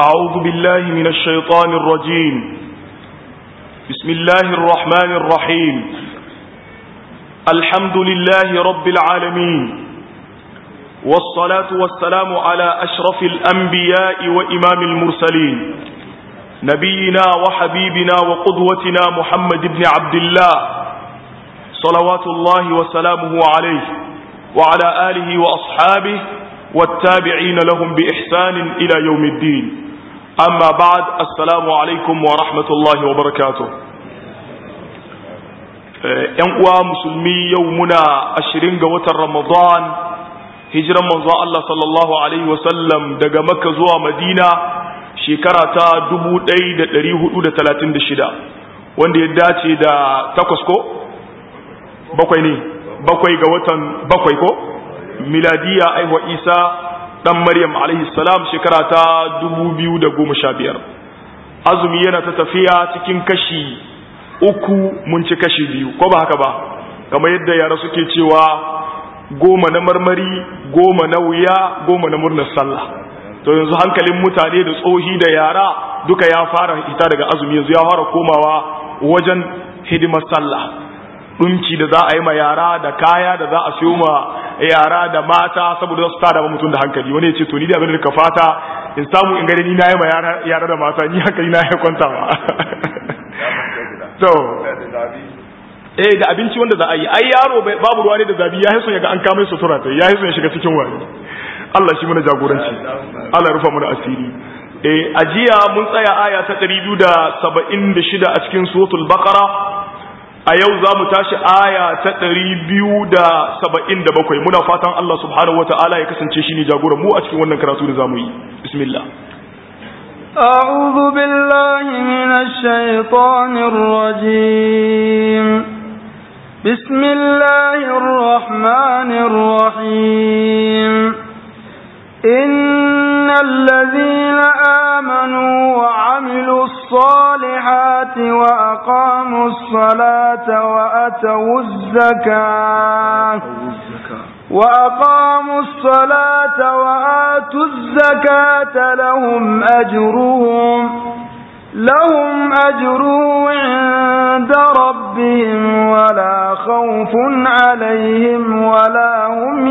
أعوذ بالله من الشيطان الرجيم بسم الله الرحمن الرحيم الحمد لله رب العالمين والصلاة والسلام على أشرف الأنبياء وإمام المرسلين نبينا وحبيبنا وقدوتنا محمد بن عبد الله صلوات الله وسلامه عليه وعلى آله وأصحابه والتابعين لهم بإحسان إلى يوم الدين أما بعد السلام عليكم ورحمة الله وبركاته ‘yan uwa musulmi yau muna ashirin ga watan ramadan hijiran manzo Allah sallallahu Alaihi wasallam daga makka zuwa madina shekara ta 1436 wanda ya dace da takwas ko bakwai ne bakwai ga watan bakwai ko miladiya aiwa isa dan maryam alaihi salam shekara ta 2015 azumi yana ta tafiya cikin kashi uku mun ci kashi biyu ko ba haka ba kamar yadda yara suke cewa goma na marmari goma na wuya goma na murnar sallah to yanzu hankalin mutane da tsohi da yara duka ya fara ita daga azumi yanzu ya fara komawa wajen hidimar sallah dunki da za a yi ma yara da kaya da za a siyo ma yara da mata saboda su tada mutum da hankali wani ya ce to ni da abin da ka fata in samu in gani ni na yi ma yara da mata ni hankali na ya kwanta ma to eh da abinci wanda za a yi ai yaro babu ruwa ne da zabi ya hiso ya ga an kama sutura ta ya hiso ya shiga cikin wani Allah shi mana jagoranci Allah ya rufa mana asiri eh ajiya mun tsaya aya ta 276 a cikin suratul baqara a yau za mu tashi aya ta 277 muna fatan Allah subhanahu wataala ya kasance shi ne jagoran mu a cikin wannan karatu da zamu yi bismillah أعوذ بالله من الشيطان الرجيم بسم الله الرحمن الرحيم إن الذين آمنوا وعملوا الصالحات وأقاموا الصلاة وأتوا الزكاة وأقاموا الصلاة وآتوا الزكاة لهم أجرهم لهم أجرهم عند ربهم ولا خوف عليهم ولا هم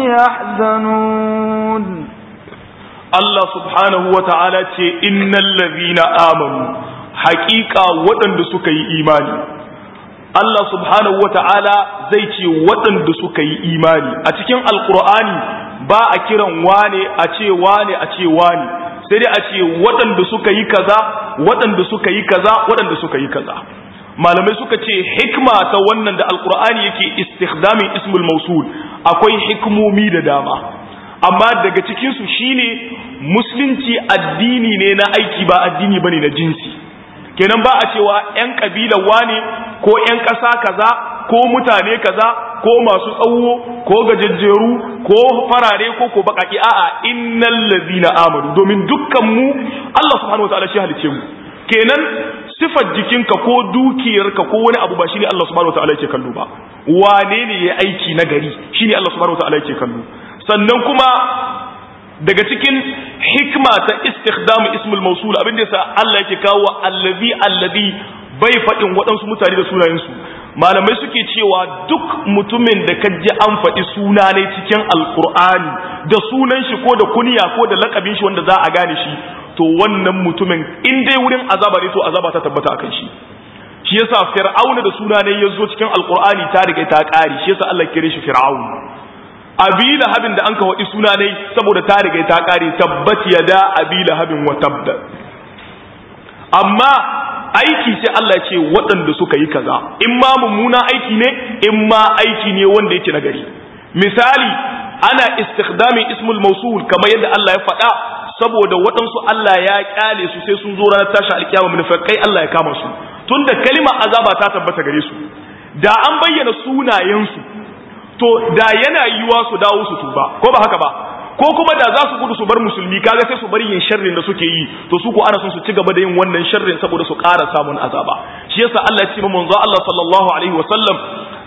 يحزنون Allah subhanahu wa ta'ala ce innal ladhina amanu haƙiƙa waɗanda suka yi imani Allah subhanahu wa ta'ala zai ce waɗanda suka yi imani a cikin alkur'ani ba a kiran wane a ce wane a ce wane sai dai a ce waɗanda suka yi kaza waɗanda suka yi kaza waɗanda suka yi kaza malamai suka ce hikma ta wannan da alkur'ani yake istikhdamin ismul mausul akwai hikmomi da dama amma daga cikinsu shine musulunci addini ne na aiki ba addini bane na jinsi kenan ba a cewa 'yan ƙabilar wane ko 'yan ƙasa kaza ko mutane kaza ko masu tsawo ko gajejjeru ko farare ko ko baƙaƙi a'a innal ladina amanu domin dukkan mu Allah subhanahu wataala shi halice mu kenan sifar jikinka ko dukiyarka ko wani abu ba shine Allah subhanahu wataala yake kallo ba wane ne ya aiki na gari shine Allah subhanahu wataala yake kallo sannan kuma daga cikin hikma ta istikhdam ismul mawsul abin da yasa Allah yake kawo allazi allazi bai faɗin waɗansu mutane da sunayensu malamai suke cewa duk mutumin da ka ji an faɗi suna ne cikin alkur'ani da sunan shi ko da kunya ko da lakabin shi wanda za a gane shi to wannan mutumin in dai wurin azaba ne to azaba ta tabbata akan shi shi yasa fir'auna da suna ne ya zo cikin alkur'ani ta riga ta ƙari shi yasa Allah kire shi fir'aun abi lahabin da an ka waɗi suna ne saboda ta riga ta ƙare tabbat yada abi lahabin wa tabda amma aiki sai Allah ce waɗanda suka yi kaza in ma mummuna aiki ne in ma aiki ne wanda yake nagari misali ana istikhdamin ismul mausul kamar yadda Allah ya faɗa saboda waɗansu Allah ya kyale su sai sun zo ranar tashi alkiyama munafikai Allah ya kama su tunda kalimar azaba ta tabbata gare su da an bayyana sunayensu to da yana yiwa su dawo su tuba ko ba haka ba ko kuma da za su gudu su bar musulmi kaga sai su bari yin sharrin da suke yi to su ko ana son su ci gaba da yin wannan sharrin saboda su ƙara samun azaba shi yasa Allah ya ce manzo Allah sallallahu alaihi wa sallam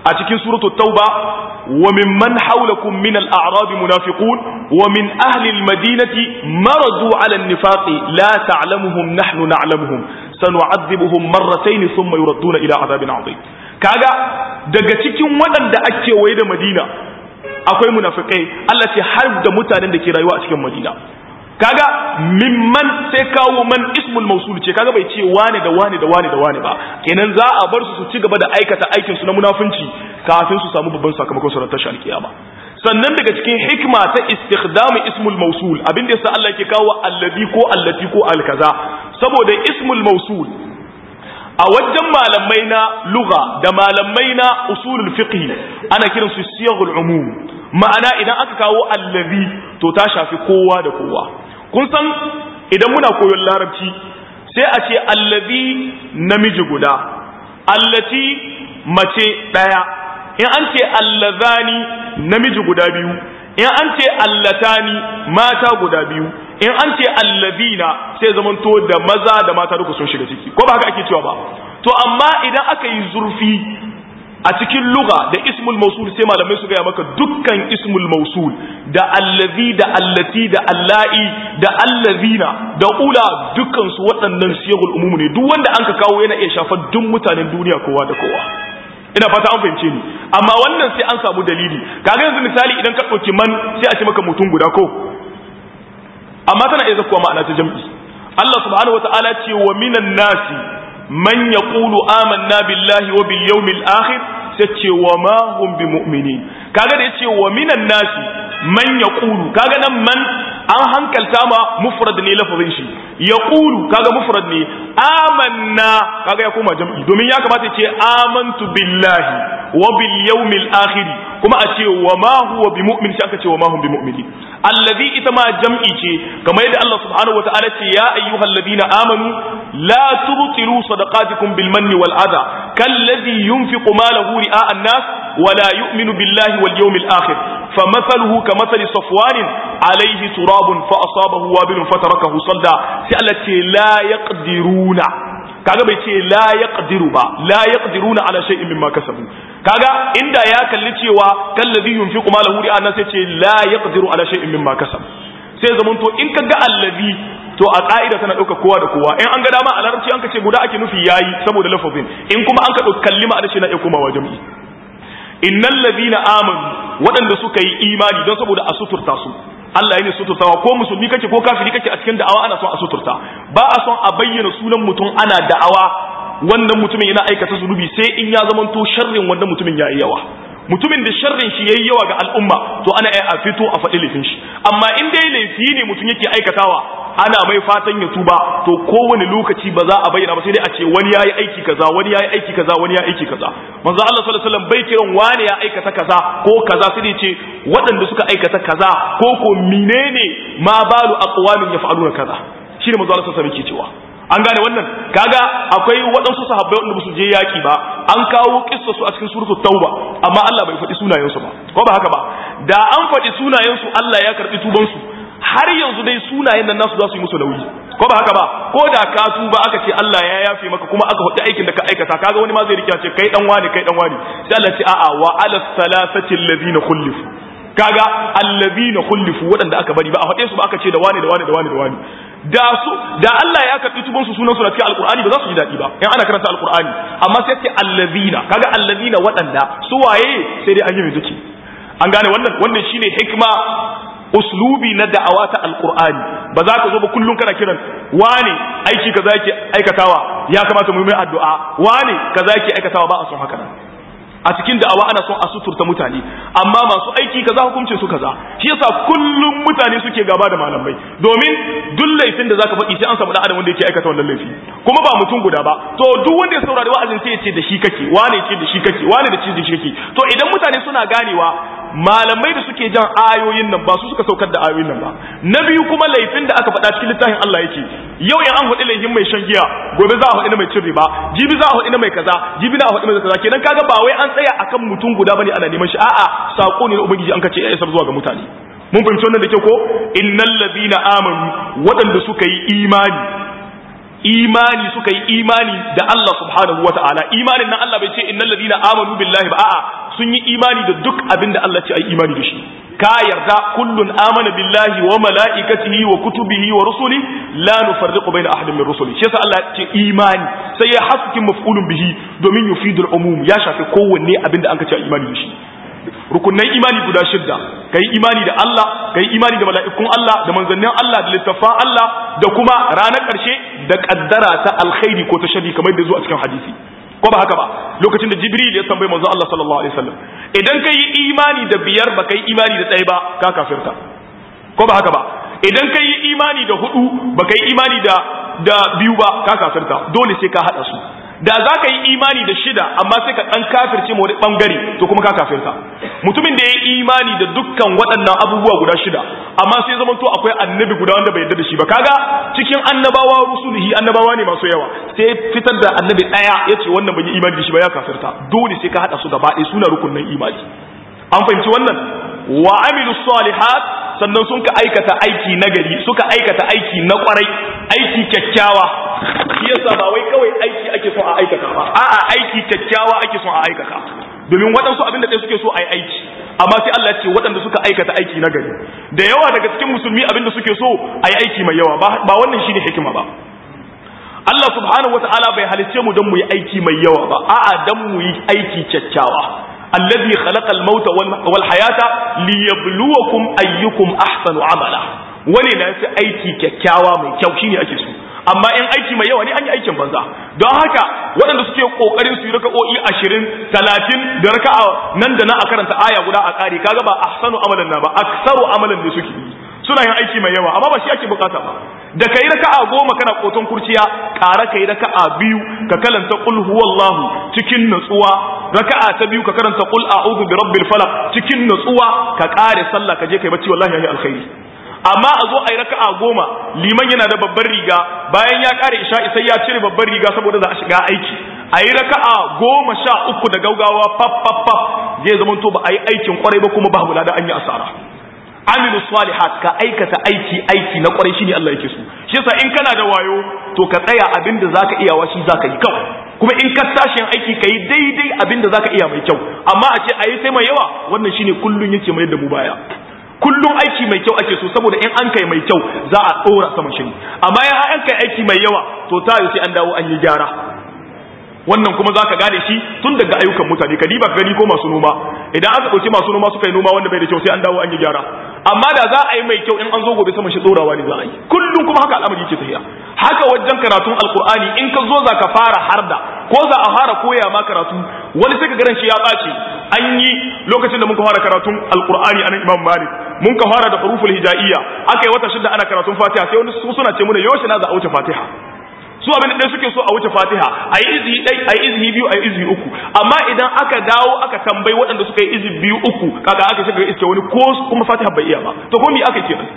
a cikin suratu tauba wa mimman hawlakum min al-a'rab munafiqun wa min ahli al-madinati maradu 'ala an-nifaqi la ta'lamuhum nahnu na'lamuhum sanu'adhibuhum marratayn thumma yuradduna ila 'adabin 'adhim kaga daga cikin waɗanda ake waye da Madina akwai munafikai Allah ce har da mutanen da ke rayuwa a cikin Madina kaga mimman sai kawo man ismul mausul ce kaga bai ce wane da wane da wane da wane ba kenan za a bar su su ci gaba da aikata aikin su na munafunci kafin su samu babban sakamakon su tashi alkiyama sannan daga cikin hikma ta istikhdam ismul mausul abin da yasa Allah yake kawo allazi ko allati ko alkaza saboda ismul mausul a wajen malamai na lugha da malamai na usulul fiqh ana kiransu siyaghul umum ma'ana idan aka kawo allazi to ta shafi kowa da kowa kun san idan muna koyon larabci sai a ce allazi namiji guda allati mace daya in an ce allazani namiji guda biyu in an ce allatani mata guda biyu in an ce allazina sai zamanto da maza da mata duka sun shiga ciki ko ba haka ake cewa ba to amma idan aka yi zurfi a cikin luga da ismul mausul sai malamai su gaya maka dukkan ismul mausul da allazi da allati da allahi da allazina da ula dukkan su waɗannan siyagul umumu ne duk wanda an ka kawo yana iya shafar duk mutanen duniya kowa da kowa ina fata an fahimce ni amma wannan sai an samu dalili kaga yanzu misali idan ka ɗauki man sai a ce maka mutum guda ko amma tana iya zakuwa ma'ana ta jam'i Allah subhanahu wataala ce wa minan nasi man yaqulu amanna billahi wa bil yawmil akhir sai ce wa ma hum bimu'minin kaga da yace wa minan nasi man yaqulu kaga nan man an hankalta ma mufrad ne lafazin shi yaqulu kaga mufrad ne amanna kaga ya koma jam'i domin ya kamata ce amantu billahi wa bil yawmil akhir kuma a ce wa ma huwa bimu'min sai aka ce wa ma hum bimu'minin allazi ita ma jam'i ce kamar yadda Allah subhanahu wataala ce ya ayyuhal ladina amanu la tubtilu sadaqatikum bil manni wal adha kalladhi yunfiqu malahu ri'a an-nas wa la yu'minu billahi wal yawmil akhir famathaluhu kamathali safwan alayhi turabun fa asabahu wabilun fatarakahu salda sai Allah ce la yaqdiruna kaga bai ce la yaqdiru ba la yaqdiruna ala shay'in mimma kasabu kaga inda ya kalli cewa kallazi yunfiqu malahu ri'a an sai ce la yaqdiru ala shay'in mimma kasabu sai zaman to in kaga allazi to a ka'ida tana dauka kowa da kowa in an ga dama a larabci an kace guda ake nufi yayi saboda lafazin in kuma an ka dauki kallima a na iya komawa jami'i innal ladina amanu waɗanda suka yi imani don saboda a suturta su Allah ya ne suturtawa ko musulmi kake ko kafiri kake a cikin da'awa ana son a suturta ba a son a bayyana sunan mutum ana da'awa wannan mutumin yana aikata zunubi sai in ya zamanto sharrin wannan mutumin ya yi yawa mutumin da sharrin shi yayi yawa ga al'umma to ana iya a fito a faɗi laifin shi amma in dai laifi ne mutum yake aikatawa ana mai fatan ya tuba to kowane lokaci ba za a bayyana ba sai dai a ce wani yayi aiki kaza wani yayi aiki kaza wani yayi aiki kaza manzo Allah sallallahu alaihi wasallam bai kiran wani ya aikata kaza ko kaza sai dai ce waɗanda suka aikata kaza ko ko menene ma balu aqwamin yaf'aluna kaza shine manzo Allah sallallahu alaihi wasallam yake cewa an gane wannan kaga akwai waɗansu sahabbai wanda su je yaki ba an kawo kissa su a cikin suratul tauba amma Allah bai faɗi sunayensu ba ko ba haka ba da an faɗi sunayensu Allah ya karɓi tuban su har yanzu dai sunayen nan nasu za su yi musu nauyi ko ba haka ba ko da ka tuba aka ce Allah ya yafe maka kuma aka faɗi aikin da ka aikata kaga wani ma zai rike ce kai dan wani kai dan wani sai Allah ce a'a wa ala salasati allazina khulifu kaga allazina khulifu waɗanda aka bari ba a faɗe su ba aka ce da wani da wani da wani da wani da su da Allah ya karɓi tuban su sunan su na cikin alqur'ani ba za su ji daɗi ba in ana karanta alqur'ani amma sai ce allazina kaga allazina waɗanda su waye sai dai an yi mai an gane wannan wannan shine hikma uslubi na da'awa ta alqur'ani ba za ka zo ba kullun kana kiran wane aiki kaza yake aikatawa ya kamata mu yi mai addu'a wane kaza yake aikatawa ba a son haka a cikin da'awa ana son a suturta mutane amma masu aiki kaza hukuncin su kaza shi yasa kullum mutane suke gaba da malamai domin duk laifin da zaka faɗi sai an samu dan adam wanda yake aikata wannan laifi kuma ba mutum guda ba to duk wanda ya saurari wa'azin sai ya ce da shi kake wane ce da shi kake wane da ce da shi kake to idan mutane suna ganewa malamai da suke jan ayoyin nan ba su suka saukar da ayoyin nan ba na biyu kuma laifin da aka faɗa cikin littafin Allah yake yau in an faɗi laifin mai shan giya gobe za a faɗi na mai cin riba jibi za a faɗi na mai kaza jibi na a faɗi mai kaza kenan kaga ba wai an tsaya akan mutum guda bane ana neman shi a'a sako ne na ubangiji an kace ya isar zuwa ga mutane mun fahimci wannan da kyau ko innal ladina amanu waɗanda suka yi imani imani suka yi imani da Allah subhanahu wata'ala imanin nan Allah bai ce innal ladina amanu billahi ba a'a sun yi imani da duk abin da Allah ce ai imani da shi ka yarda kullun amana billahi wa mala'ikatihi wa kutubihi wa rusuli la nufarriqu baina ahadin min rusuli shi yasa Allah ya ce imani sai ya haskin maf'ulun bihi domin yufidul umum ya shafi kowanne abin da an ka ce imani da shi rukunnan imani guda shidda kai imani da Allah kai imani da mala'ikun Allah da manzannin Allah da littafan Allah da kuma ranar ƙarshe da kaddara ta alkhairi ko ta shari kamar da zuwa cikin hadisi ko ba haka ba lokacin da jibril ya tambayi manzo Allah sallallahu alaihi wasallam idan kai imani da biyar ba kai imani da ɗaya ba ka kafirta ko ba haka ba idan kai imani da hudu ba kai imani da da biyu ba ka kafirta dole sai ka hada su da za ka yi imani da shida amma sai ka ɗan kafirce wani ɓangare to kuma ka kafirta mutumin da ya yi imani da dukkan waɗannan abubuwa guda shida amma sai zama to akwai annabi guda wanda bai yarda da shi ba kaga cikin annabawa rusulihi annabawa ne masu yawa sai fitar da annabi ɗaya ya ce wannan bai yi imani da shi ba ya kafirta dole sai ka haɗa su gaba ɗaya suna rukunnan imani an fahimci wannan wa amilu salihat sannan sun ka aikata aiki nagari suka aikata aiki na kwarai aiki kyakkyawa shi yasa ba wai kawai aiki ake son a aikata ba a'a aiki kyakkyawa ake son a aikata domin waɗansu abin da ɗaya suke so a yi aiki amma sai Allah ce waɗanda suka aikata aiki nagari da yawa daga cikin musulmi abin da suke so a yi aiki mai yawa ba wannan shine hikima ba Allah subhanahu wata'ala bai halicce mu don mu yi aiki mai yawa ba a'a don mu yi aiki kyakkyawa الذي خلق الموت والحياة ليبلوكم أيكم أحسن عملا wani na fi aiki kyakkyawa mai kyau shine ake so amma in aiki mai yawa ne an yi aikin banza don haka waɗanda suke kokarin su yi raka'o'i ashirin talatin da raka'a nan da nan a karanta aya guda a ƙari kaga ba ahsanu amalan na ba aksaru amalan ne suke yi suna yin aiki mai yawa amma ba shi ake bukata ba da kai raka'a goma kana koton kurciya ƙara kai raka'a biyu ka kalanta qul huwallahu cikin natsuwa raka'a ta biyu ka karanta qul a'udhu bi rabbil falaq cikin natsuwa ka ƙare sallah ka je kai bacci wallahi yayi alkhairi amma a zo ai raka'a goma liman yana da babbar riga bayan ya ƙare isha'i sai ya cire babbar riga saboda za a shiga aiki ayi raka'a goma sha uku da gaugawa faf faf faf zai zama to ba a yi aikin kwarai ba kuma babu lada an yi asara amilu salihat ka aikata aiki aiki na kwarai shine Allah yake so shi yasa in kana da wayo to ka tsaya abinda zaka iya wa shi zaka yi kawai kuma in ka tashi aiki kai daidai abinda zaka iya mai kyau amma a ce ayi sai mai yawa wannan shine kullun yake mai da mu baya kullun aiki mai kyau ake so saboda in an kai mai kyau za a dora sama shi amma in an kai aiki mai yawa to ta sai an dawo an yi gyara wannan kuma zaka gane shi tun daga ayyukan mutane ka diba gani ko masu noma idan aka dauki masu noma suka yi noma wanda bai da kyau sai an dawo an yi gyara amma da za a yi mai kyau in an zo gobe sama shi dorawa ne za a yi kullum kuma haka al'amari yake tafiya haka wajen karatun alkur'ani in ka zo za ka fara harda ko za a fara koya ma karatu wani sai ka garan shi ya ɓaci an yi lokacin da muka fara karatun alkur'ani anan imam malik mun ka fara da huruful hijaiya aka yi wata shida ana karatun fatiha sai wani suna ce mana yaushe na za a wuce fatiha su abin da suke so a wuce fatiha a yi izhi ɗai a yi izhi biyu a yi izhi uku amma idan aka dawo aka tambayi waɗanda suka yi izhi biyu uku kaga aka shiga iske wani ko kuma fatiha bai iya ba to ko me aka kenan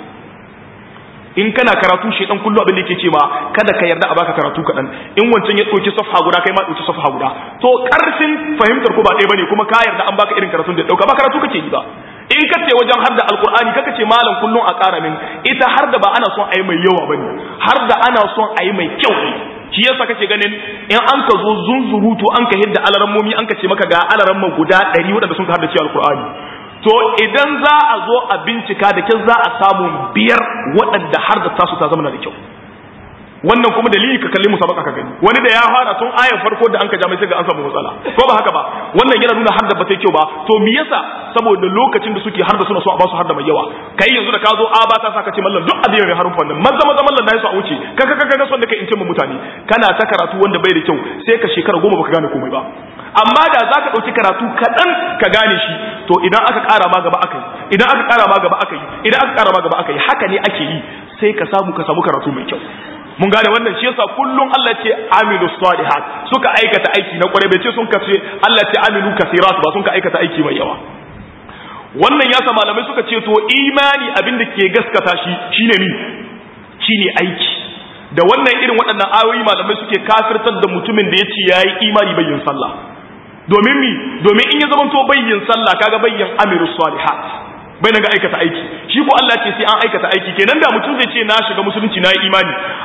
in kana karatu shedan kullu abin da yake ce ma kada ka yarda a baka karatu kaɗan in wancan ya ɗauki safha guda kai ma ɗauki safha guda to ƙarfin fahimtar ko ba ɗaya bane kuma ka yarda an baka irin karatun da ɗauka ba karatu kake yi ba in ka ce wajen har da alkur'ani kaka ce malam kullum a ƙara min ita har da ba ana son a yi mai yawa bane har da ana son a yi mai kyau ne shi yasa kake ganin in an ka zo zunzurutu an ka hidda alarammomi an ka ce maka ga alaramman guda ɗari waɗanda sun ka har da ce alkur'ani to idan za a zo a bincika da kyau za a samu biyar waɗanda har da tasu ta zama da kyau wannan kuma dalili ka kalli musabaka ka gani wani da ya fara tun ayar farko da an ka jami'a sai ga an samu matsala ko ba haka ba wannan yana nuna har da bata kyau ba to me yasa saboda lokacin da suke har da suna so a ba su har da mai yawa kai yanzu da ka zo a ba ta saka ce mallan duk abin mai harufan nan maza maza mallan nayi su a wuce ka ka ka ga son da kai in ce mutane kana ta karatu wanda bai da kyau sai ka shekara goma baka gane komai ba amma da za ka ɗauki karatu kaɗan ka gane shi to idan aka ƙara ma gaba aka yi idan aka ƙara ma gaba aka yi idan aka ƙara ma gaba aka yi haka ne ake yi sai ka samu ka samu karatu mai kyau mun gane wannan shi yasa kullum Allah ce amilu salihat suka aikata aiki na kware bai ce sun kace Allah ce amilu kasirat ba sun ka aikata aiki mai yawa wannan yasa malamai suka ce to imani abin da ke gaskata shi shine ni shine aiki da wannan irin waɗannan ayoyi malamai suke kafirtar da mutumin da yace yayi imani bayyin sallah domin mi domin in ya zama to bayyin sallah kaga bayyin amilu salihat bai na ga aikata aiki shi ko Allah ce sai an aikata aiki kenan da mutum zai ce na shiga musulunci na yi imani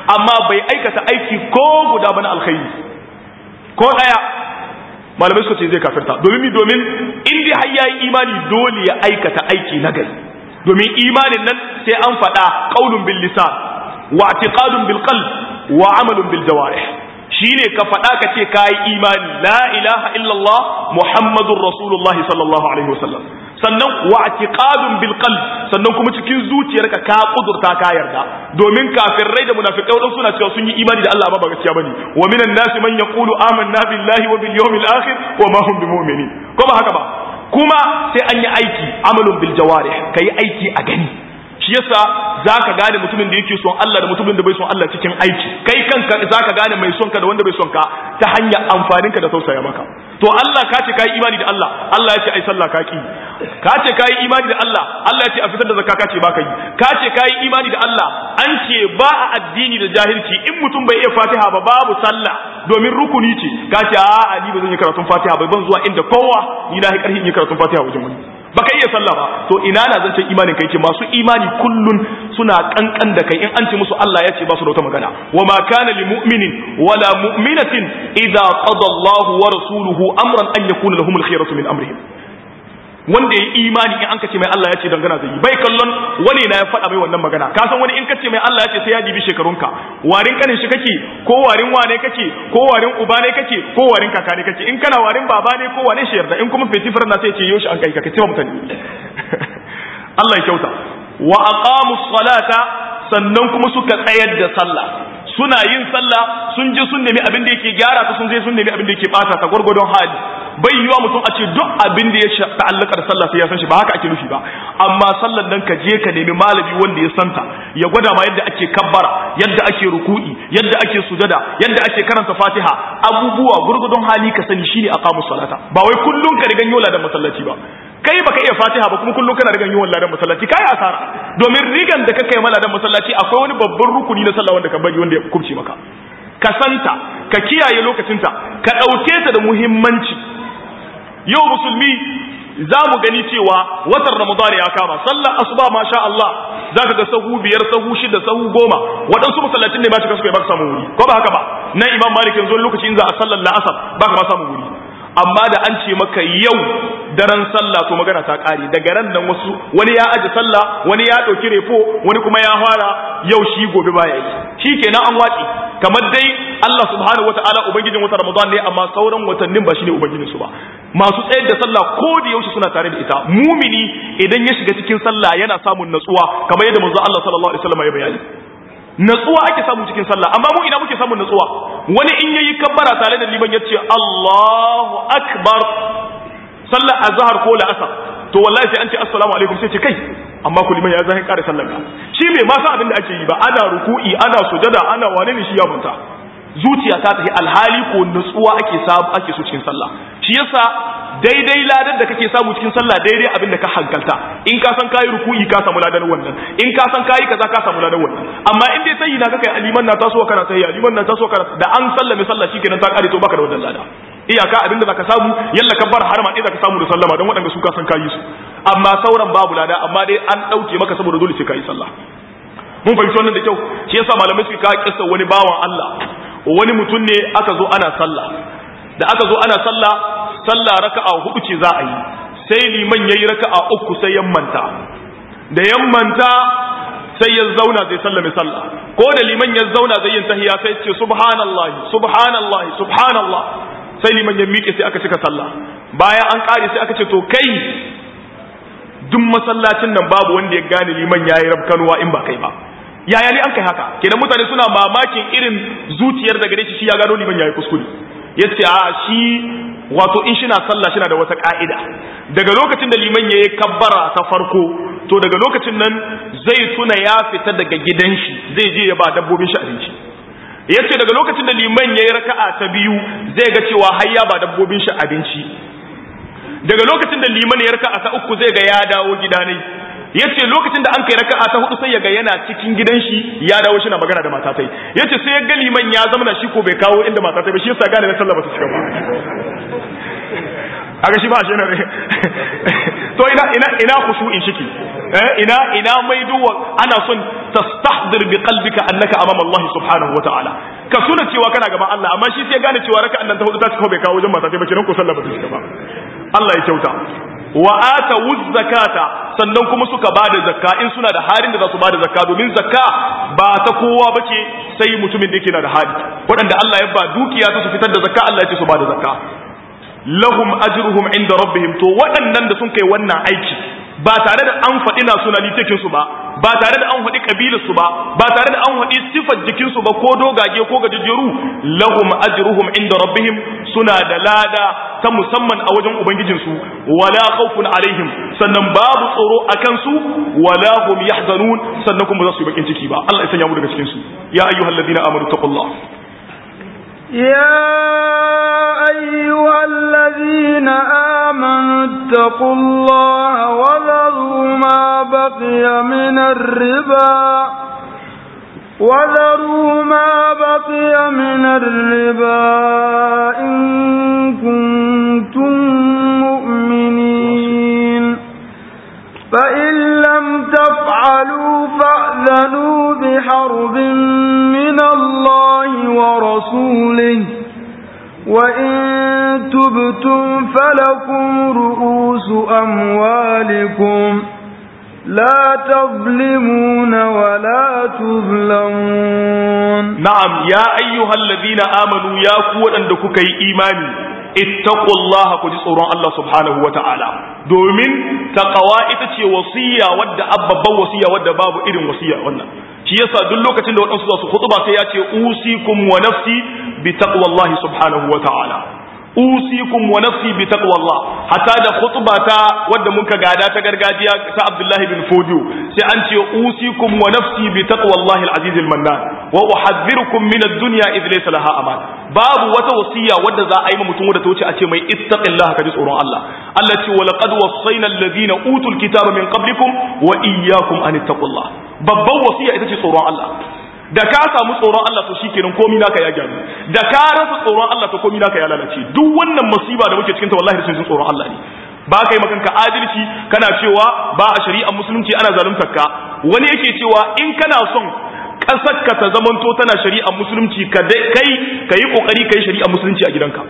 amma bai aikata aiki ko guda bana alkhairi ko daya malamai suka ce zai kafirta domin mi domin in dai har yayi imani dole ya aikata aiki na gari domin imanin nan sai an faɗa qaulun bil lisan wa i'tiqadun bil qalb wa amalun bil jawarih shine ka faɗa ka ce kayi imani la ilaha illallah muhammadur rasulullah sallallahu alaihi wasallam sannan wa i'tiqadun bil qalb sannan kuma cikin zuciyarka ka kudurta ka yarda domin kafirai da munafikai wadan suna cewa sun yi imani da Allah ba ba gaskiya bane wa minan nasi man yaqulu amanna billahi wa bil yawmil akhir wa ma hum bimu'minin ko ba haka ba kuma sai an yi aiki amalun bil jawarih kai aiki a gani shi yasa zaka gane mutumin da yake son Allah da mutumin da bai son Allah cikin aiki kai kanka zaka gane mai son ka da wanda bai son ka ta hanyar amfanin ka da tausaya maka to Allah ka ce kai imani da Allah Allah ya ce ai sallah ka ki ka ce kai imani da Allah Allah ya ce a fitar da zakka ka ce baka yi ka ce kai imani da Allah an ce ba a addini da jahilci in mutum bai iya Fatiha ba babu sallah domin rukuni ce ka ce a ni ba zan yi karatun Fatiha ba ban zuwa inda kowa ni na yi karhi in yi karatun Fatiha wajen wani baka iya sallah ba to ina na zancen imanin kai ke masu imani kullun suna kankan da kai in an ce musu Allah ya ce ba su da wata magana wa ma kana lil mu'minin wala mu'minatin idza qada Allah wa rasuluhu amran an yakuna lahum al khiyaratu min amrihim wanda ya imani in an kace mai Allah ya ce dangana zai yi bai kallon wani na ya faɗa mai wannan magana ka san wani in kace mai Allah ya ce sai ya dibi shekarunka warin kanin shi kake ko warin wane kake ko warin uba ne kake ko warin kaka ne kake in kana warin baba ne ko wane shi yarda in kuma fetifar na sai ce yoshi an kai ka kace mutane Allah ya kyauta wa aqamu salata sannan kuma suka tsayar da sallah suna yin sallah sun je sun nemi abin da yake gyara ta sun je sun nemi abin da yake bata ta gwargwadon hali bai yiwa mutum a ce duk abin da ya ta'allaka da sallah sai ya san shi ba haka ake nufi ba amma sallan nan ka je ka nemi malami wanda ya santa ya gwada ma yadda ake kabbara yadda ake ruku'i yadda ake sujada yadda ake karanta fatiha abubuwa gurgudun hali ka sani shine aqamus salata ba wai kullun ka rigan yola da masallaci ba kai baka iya fatiha ba kuma kullun kana rigan yola da masallaci kai asara domin rigan da kake mala da masallaci akwai wani babban rukuni na sallah wanda ka bari wanda ya kubce maka ka santa ka kiyaye lokacinta ka ɗauke ta da muhimmanci yau musulmi za mu gani cewa watan ramadan ya kama sallar asuba masha Allah za ka ga sahu biyar sahu shida sahu goma waɗansu masallacin ne ba cika suka yi ba samun wuri ko ba haka ba na imam malik yanzu lokaci in za a sallar la'asar ba ka ba samun wuri amma da an ce maka yau daren sallah to magana ta ƙare daga ran nan wasu wani ya aji sallah wani ya ɗauki refo wani kuma ya fara yau shi gobe baya yi shi kenan an watsi kamar dai Allah subhanahu wataala ubangijin wata Ramadan ne amma sauran watannin ba shine ubangijin su ba masu tsayar da sallah ko da yaushe suna tare da ita mumini idan ya shiga cikin sallah yana samun natsuwa kamar yadda manzo Allah sallallahu alaihi wasallam ya bayani natsuwa ake samu cikin sallah amma mu ina muke samun natsuwa wani in yayi kabbara tare da liman yace Allahu akbar sallar azhar ko la'asar to wallahi sai an ce assalamu alaikum sai ce kai amma ku liman ya zahin kare sallar ka shi bai ma san abin da ake yi ba ana ruku'i ana sujada ana wane ne shi ya munta zuciya ta tafi alhali ko nutsuwa ake samu ake so cikin sallah shi yasa daidai ladan da kake samu cikin sallah daidai abin da ka hankalta in ka san kayi ruku'i ka samu ladan wannan in ka san kayi kaza ka samu ladan wannan amma in dai sai na kaka aliman na taso kana sai aliman na taso kana da an sallame sallah shikenan ta kare to baka da wannan lada iyaka abin da zaka samu yalla ka bar harama ɗaya zaka samu da sallama don waɗanda su ka san kayi su amma sauran babu lada amma dai an ɗauke maka saboda dole sai kayi sallah mun fahimci wannan da kyau shi yasa malamai suka kawo kissa wani bawan Allah wani mutum ne aka zo ana sallah da aka zo ana sallah sallah raka'a hudu ce za a yi sai liman yayi raka'a uku sai yammanta da yammanta sai ya zauna zai sallame sallah ko da liman ya zauna zai yin tahiyya sai ce subhanallahi subhanallahi subhanallah sai liman ya miƙe sai aka cika sallah bayan an ƙare sai aka ce to kai duk masallacin nan babu wanda ya gane liman yayi rabkanuwa in ba kai ba yaya ne an kai haka kenan mutane suna mamakin irin zuciyar da gare shi shi ya gano liman yayi kuskure yace a shi wato in shi na sallah shi na da wata ka'ida daga lokacin da liman yayi kabbara ta farko to daga lokacin nan zai tuna ya fita daga gidan shi zai je ya ba dabbobin shi abinci yace daga lokacin da liman yayi raka'a ta biyu zai ga cewa har ya ba dabbobin shi abinci daga lokacin da liman ya raka'a ta uku zai ga ya dawo gida ne yace lokacin da an kai raka'a ta hudu sai ya ga yana cikin gidan shi ya dawo shi na magana da matatai yace sai ya ga liman ya zama shi ko bai kawo inda matatai ba shi yasa gane na sallah ba ta cika ba aga shi ba shi na to ina ina ina khushu'in shiki ina ina maido ana son tastahdir bi qalbika annaka amama Allah subhanahu wataala ka suna cewa kana gaban Allah amma shi sai gane cewa raka'an nan ta hudu ta cika bai kawo wajen mata sai ba kiran ko sallah ba ta cika ba Allah ya kyauta wa atawu zakata sannan kuma suka bada zakka in suna da halin da za su bada zakka domin zakka ba ta kowa bace sai mutumin da yake na da hali waɗanda Allah ya ba dukiya su fitar da zakka Allah ya ce su bada zakka lahum ajruhum inda rabbihim to waɗannan da sun kai wannan aiki ba tare da an faɗi nationality su ba ba tare da an faɗi kabilar su ba ba tare da an faɗi sifar jikin su ba ko dogage ko gajejjeru lahum ajruhum inda rabbihim suna da lada ta musamman a wajen ubangijin su wala khawfun alaihim sannan babu tsoro akan su wala hum yahzanun sannan kuma za su yi bakin ciki ba Allah ya sanya mu daga cikin su ya ayyuhalladhina amanu taqullah يا أيها الذين آمنوا اتقوا الله وذروا ما بقي من الربا وذروا ما بقي من الربا إن كنتم مؤمنين فإن لم تفعلوا فأذنوا بحرب من الله ورسوله وإن تبتم فلكم رؤوس أموالكم لا تظلمون ولا تظلمون نعم يا أيها الذين آمنوا يا قوة أندكك إيماني اتقوا الله كجي tsoron Allah subhanahu wata'ala domin taqwa ita ce wasiya wadda abbabban wasiya wadda babu irin wasiya wannan shi yasa duk lokacin da wadansu za su khutba sai ya ce usikum wa nafsi bi taqwallahi subhanahu wata'ala usikum wa nafsi bi taqwallah hatta da khutba ta wadda muka gada ta gargajiya ta Abdullahi bin Fodio sai an ce usikum wa nafsi bi taqwallahi al-aziz al-mannan wa uhadhdhirukum min ad-dunya idh laysa laha aman babu wata wasiya wadda za a yi mutum wadda ta wuce a ce mai ittaqillaha ka ji tsoron Allah Allah ce wa laqad wassayna alladhina utul kitaba min qablikum wa iyyakum an ittaqullah babban wasiya ita ce tsoron Allah da ka samu tsoron Allah to shikenan komai naka ya gyaru da ka rasa tsoron Allah to komai naka ya lalace duk wannan musiba da muke cikin ta wallahi sun tsoron Allah ne ba ka yi makanka adalci kana cewa ba a shari'ar musulunci ana zaluntar ka wani yake cewa in kana son ƙasar ka ta zamanto tana shari'ar musulunci ka kai ka yi kokari ka yi shari'ar musulunci a gidanka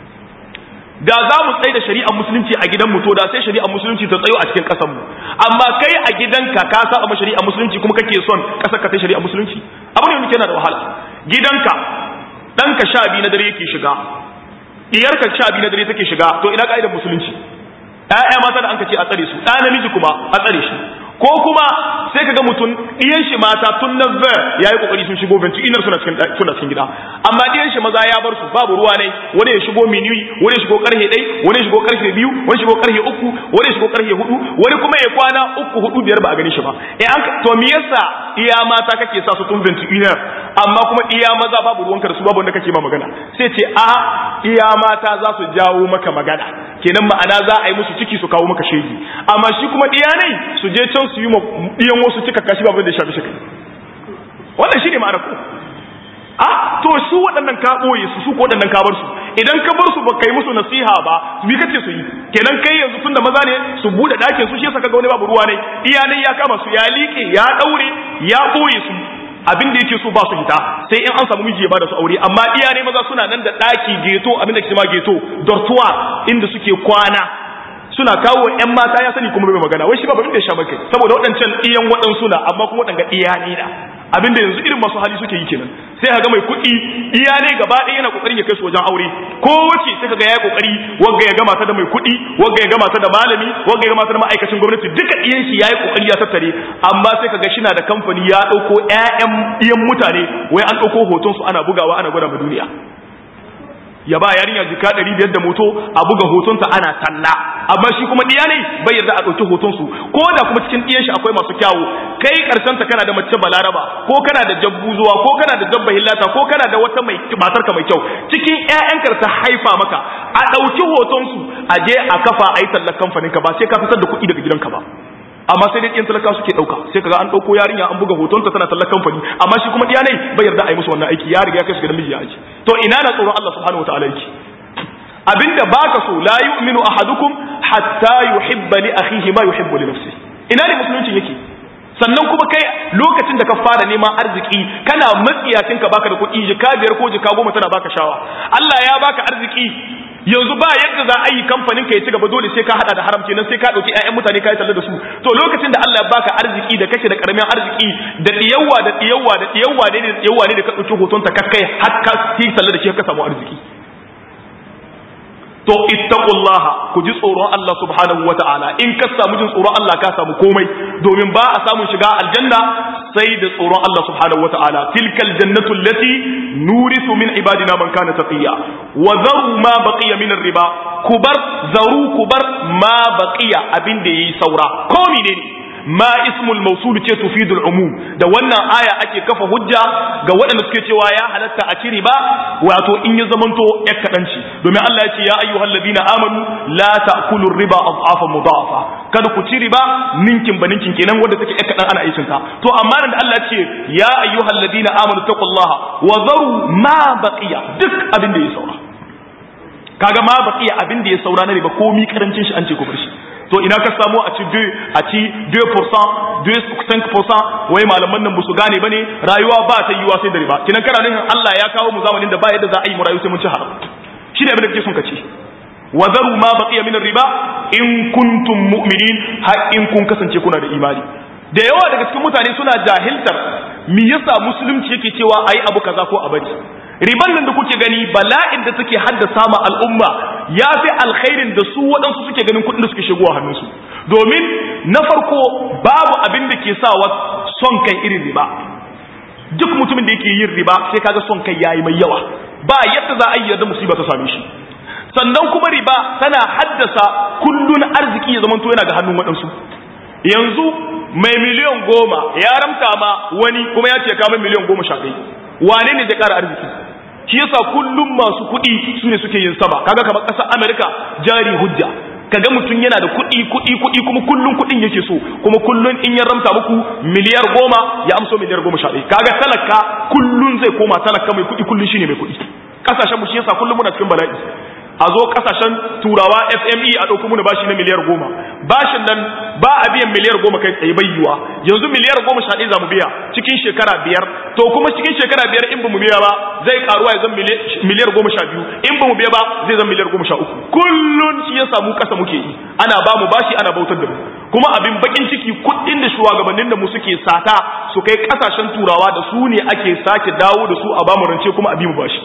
da za mu tsaye da shari'ar musulunci a gidanmu to da sai shari'ar musulunci ta tsayo a cikin ƙasarmu amma kai a gidanka ka saba ma shari'ar musulunci kuma kake son ƙasar ka ta shari'ar musulunci abu ne wanda yana da wahala gidanka ɗanka sha biyu na dare yake shiga diyarka sha biyu na dare take shiga to ina ka'idar musulunci ƴaƴa mata da anka ce a tsare su ɗa namiji kuma a tsare shi ko kuma sai kaga mutum ɗiyan shi mata tun na ver ya yi kokari sun shigo benci inar suna cikin suna cikin gida amma ɗiyan shi maza ya bar su babu ruwa ne wani ya shigo minuyi wani ya shigo karfe ɗai wani ya shigo karfe biyu wani ya shigo karfe uku wani ya shigo karfe hudu wani kuma ya kwana uku hudu biyar ba a gani shi ba eh an to me yasa iya mata kake sa su tun benci inar amma kuma iya maza babu ruwanka da su babu wanda kake ma magana sai ce a iya mata za su jawo maka magana kenan ma'ana za a yi musu ciki su kawo maka shegi amma shi kuma iyanai su je can su yi ma iyan wasu cika kashi babu da shafi shi wannan shi ne ma'ana ko a to su waɗannan ka ɓoye su su ko waɗannan ka bar su idan ka bar su ba kai musu nasiha ba bi kace su yi kenan kai yanzu tunda maza ne su bude ɗakin su shi yasa kaga wani babu ruwa ne iyalai ya kama su ya liƙe ya ɗaure ya ɓoye su abin da yake so ba su hita sai in an samu miji ya bada su aure amma iyane maza suna nan da ɗaki geto abin da ke ma geto dortuwa inda suke kwana suna kawo ƴan mata ya sani kuma bai magana wai shi ba abin da ya sha kai saboda waɗancan iyan waɗansu na amma kuma waɗanga iyane na abin da yanzu irin masu hali suke yi kenan sai ga mai kuɗi iyane gaba ɗaya yana kokarin ya kai su wajen aure ko wace sai kaga yayi kokari wagga ya gama ta da mai kuɗi wagga ya gama ta da malami wagga ya gama ta da ma'aikacin gwamnati duka iyan shi yayi kokari ya tattare amma sai kaga shi na da kamfani ya ɗauko ƴaƴan iyan mutane wai an ɗauko hoton su ana bugawa ana gwada ma duniya ya ba yarinya jika ɗari biyar da moto a buga hotonta ana talla amma shi kuma ɗiya ne bai yarda a ɗauki hotonsu ko da kuma cikin ɗiyan shi akwai masu kyawu kai ƙarshen ta kana da mace balaraba ko kana da jabbu zuwa ko kana da dabba hillata ko kana da wata mai matarka mai kyau cikin ƴaƴanka ta haifa maka a ɗauki hotonsu a je a kafa a yi tallar kamfaninka ba sai ka fitar da kuɗi daga gidanka ba amma sai dai ɗin talaka suke ɗauka sai kaga an ɗauko yarinya an buga hotonta tana tallar kamfani amma shi kuma ɗiya ne bai yarda a yi musu wannan aiki ya riga ya kai su gidan miji ya aiki to ina na tsoron Allah subhanahu wataala yake abinda baka so la yu'minu ahadukum hatta yuhibba li akhihi ma yuhibbu li nafsihi ina ne musulunci yake sannan kuma kai lokacin da ka fara neman arziki kana matsiyacin ka baka da kuɗi jika biyar ko jika goma tana baka shawa Allah ya baka arziki yanzu ba yadda za a yi kamfanin ka ya ci gaba dole sai ka hada da haram kenan sai ka dauki ƴaƴan mutane ka yi talla da su to lokacin da Allah ya baka arziki da kake da karamin arziki da diyawa da diyawa da diyawa ne da diyawa ne da ka dauki hoton ta kakkai har ka yi talla da shi ka samu arziki to ittaqullaha ku ji tsoron Allah subhanahu wata'ala in ka samu jin tsoron Allah ka samu komai domin ba a samun shiga aljanna sai da tsoron Allah subhanahu wata'ala tilkal jannatu allati nurisu min ibadina man kana taqiya wa zaru ma baqiya min riba kubar zaru kubar ma baqiya abin da yayi saura ko menene ma ismul mausul ce tufidul umum da wannan aya ake kafa hujja ga waɗanda suke cewa ya halatta a ciri ba wato in ya zamanto ya kadanci domin Allah ya ce ya ayyuhal ladina amanu la ta'kulu riba adhafa mudafa kada ku ci riba ninkin ba ninkin kenan wanda take ya kadan ana aikin ta to amma da Allah ya ce ya ayyuhal ladina amanu taqullaha wa dharu ma baqiya duk abin da ya saura kaga ma baqiya abin da ya saura na riba komi karancin shi an ce ku bar shi to ina ka samu a ci 2 a ci 2% 2.5% wai malaman nan su gane bane rayuwa ba ta yiwa sai da riba kinan kana nufin Allah ya kawo mu zamanin da ba yadda za a yi mu rayu sai mun ci haram shi ne abin da kake son ka ci wa zaru ma baqiya min riba in kuntum mu'minin har in kun kasance kuna da imani da yawa daga cikin mutane suna jahiltar me yasa musulunci yake cewa ayi abu kaza ko a bari riban nan da kuke gani bala'in da take haddasa ma al'umma ya fi alkhairin da su waɗansu suke ganin kuɗin da suke shigo a hannunsu domin na farko babu abin da ke sawa son kai irin riba duk mutumin da yake yin riba sai kaga son kai yayi mai yawa ba yadda za a yi yadda musiba ta same shi sannan kuma riba tana haddasa kullun arziki ya zamanto yana ga hannun waɗansu yanzu mai miliyan goma ya ramta ma wani kuma ya ce kama miliyan goma sha ɗaya wane ne zai ƙara arziki shi yasa kullum masu kuɗi su ne suke yin sama kaga kamar ƙasar amerika jari hujja kaga mutum yana da kuɗi kuɗi kuɗi kuma kullum kuɗin yake so kuma kullum in ya ramta muku miliyar goma ya amso miliyar goma sha ɗaya kaga talaka kullum zai koma talaka mai kuɗi kullum shine mai kuɗi ƙasashen mu shi yasa kullum muna cikin bala'i a zo kasashen turawa fme a ɗauki muna bashi na miliyar goma bashin nan ba a biyan miliyar goma kai tsaye bayyuwa yanzu miliyar goma sha ɗaya za mu biya cikin shekara biyar to kuma cikin shekara biyar in ba mu biya ba zai karuwa ya zan miliyar goma sha biyu in ba mu biya ba zai zan miliyar goma sha uku kullun shi ya samu kasa muke yi ana ba mu bashi ana bautar da mu kuma abin bakin ciki kuɗin da shugabannin da mu suke sata su kai kasashen turawa da su ne ake sake dawo da su a ba mu rance kuma a bi mu bashi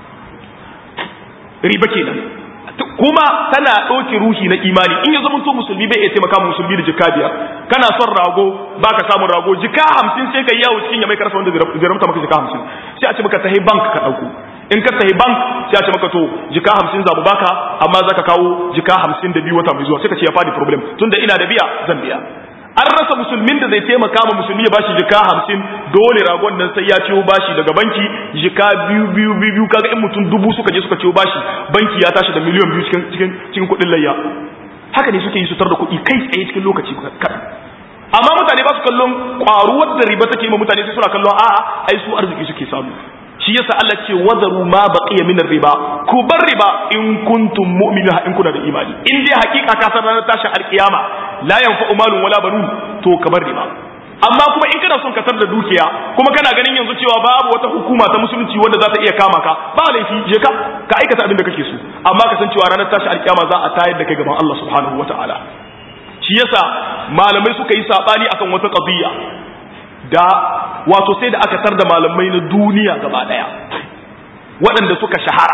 riba kenan kuma tana ɗauke ruhi na imani in ya zama to musulmi bai iya taimaka musulmi da jika biyar kana son rago baka samun rago jika hamsin sai ka yi yawo cikin ya mai karasa wanda zai ramta maka jika hamsin sai a ce maka tahi bank ka ɗauko in ka tahi bank sai a ce maka to jika hamsin za mu baka amma za ka kawo jika hamsin da biyu wata mai zuwa sai ka ce ya fadi problem tunda ina da biya zan biya an rasa musulmin da zai taimaka ma musulmi ya bashi jika hamsin dole ragon nan sai ya ciwo bashi daga banki jika biyu biyu biyu biyu kaga in mutum dubu suka je suka ciwo bashi banki ya tashi da miliyan biyu cikin cikin cikin kuɗin layya haka ne suke yi sutar da kuɗi kai tsaye cikin lokaci kaɗan amma mutane ba su kallon ƙwaruwar da riba take ma mutane sai suna kallon a'a ai su arziki suke samu shi yasa Allah ce wadaru ma baqiya min riba ku bar riba in kuntum mu'minin in kuna da imani in dai hakika ka san ranar tashin alkiyama la yanfa'u malun wala banun to ka bar riba amma kuma in kana son ka tar da dukiya kuma kana ganin yanzu cewa babu wata hukuma ta musulunci wanda za ta iya kama ka ba laifi je ka ka aikata abin da kake so amma ka san cewa ranar tashin alkiyama za a tayar da kai gaban Allah subhanahu wataala shi yasa malamai suka yi sabani akan wata qadiyya da wato sai da aka tar da malamai na duniya gaba daya waɗanda suka shahara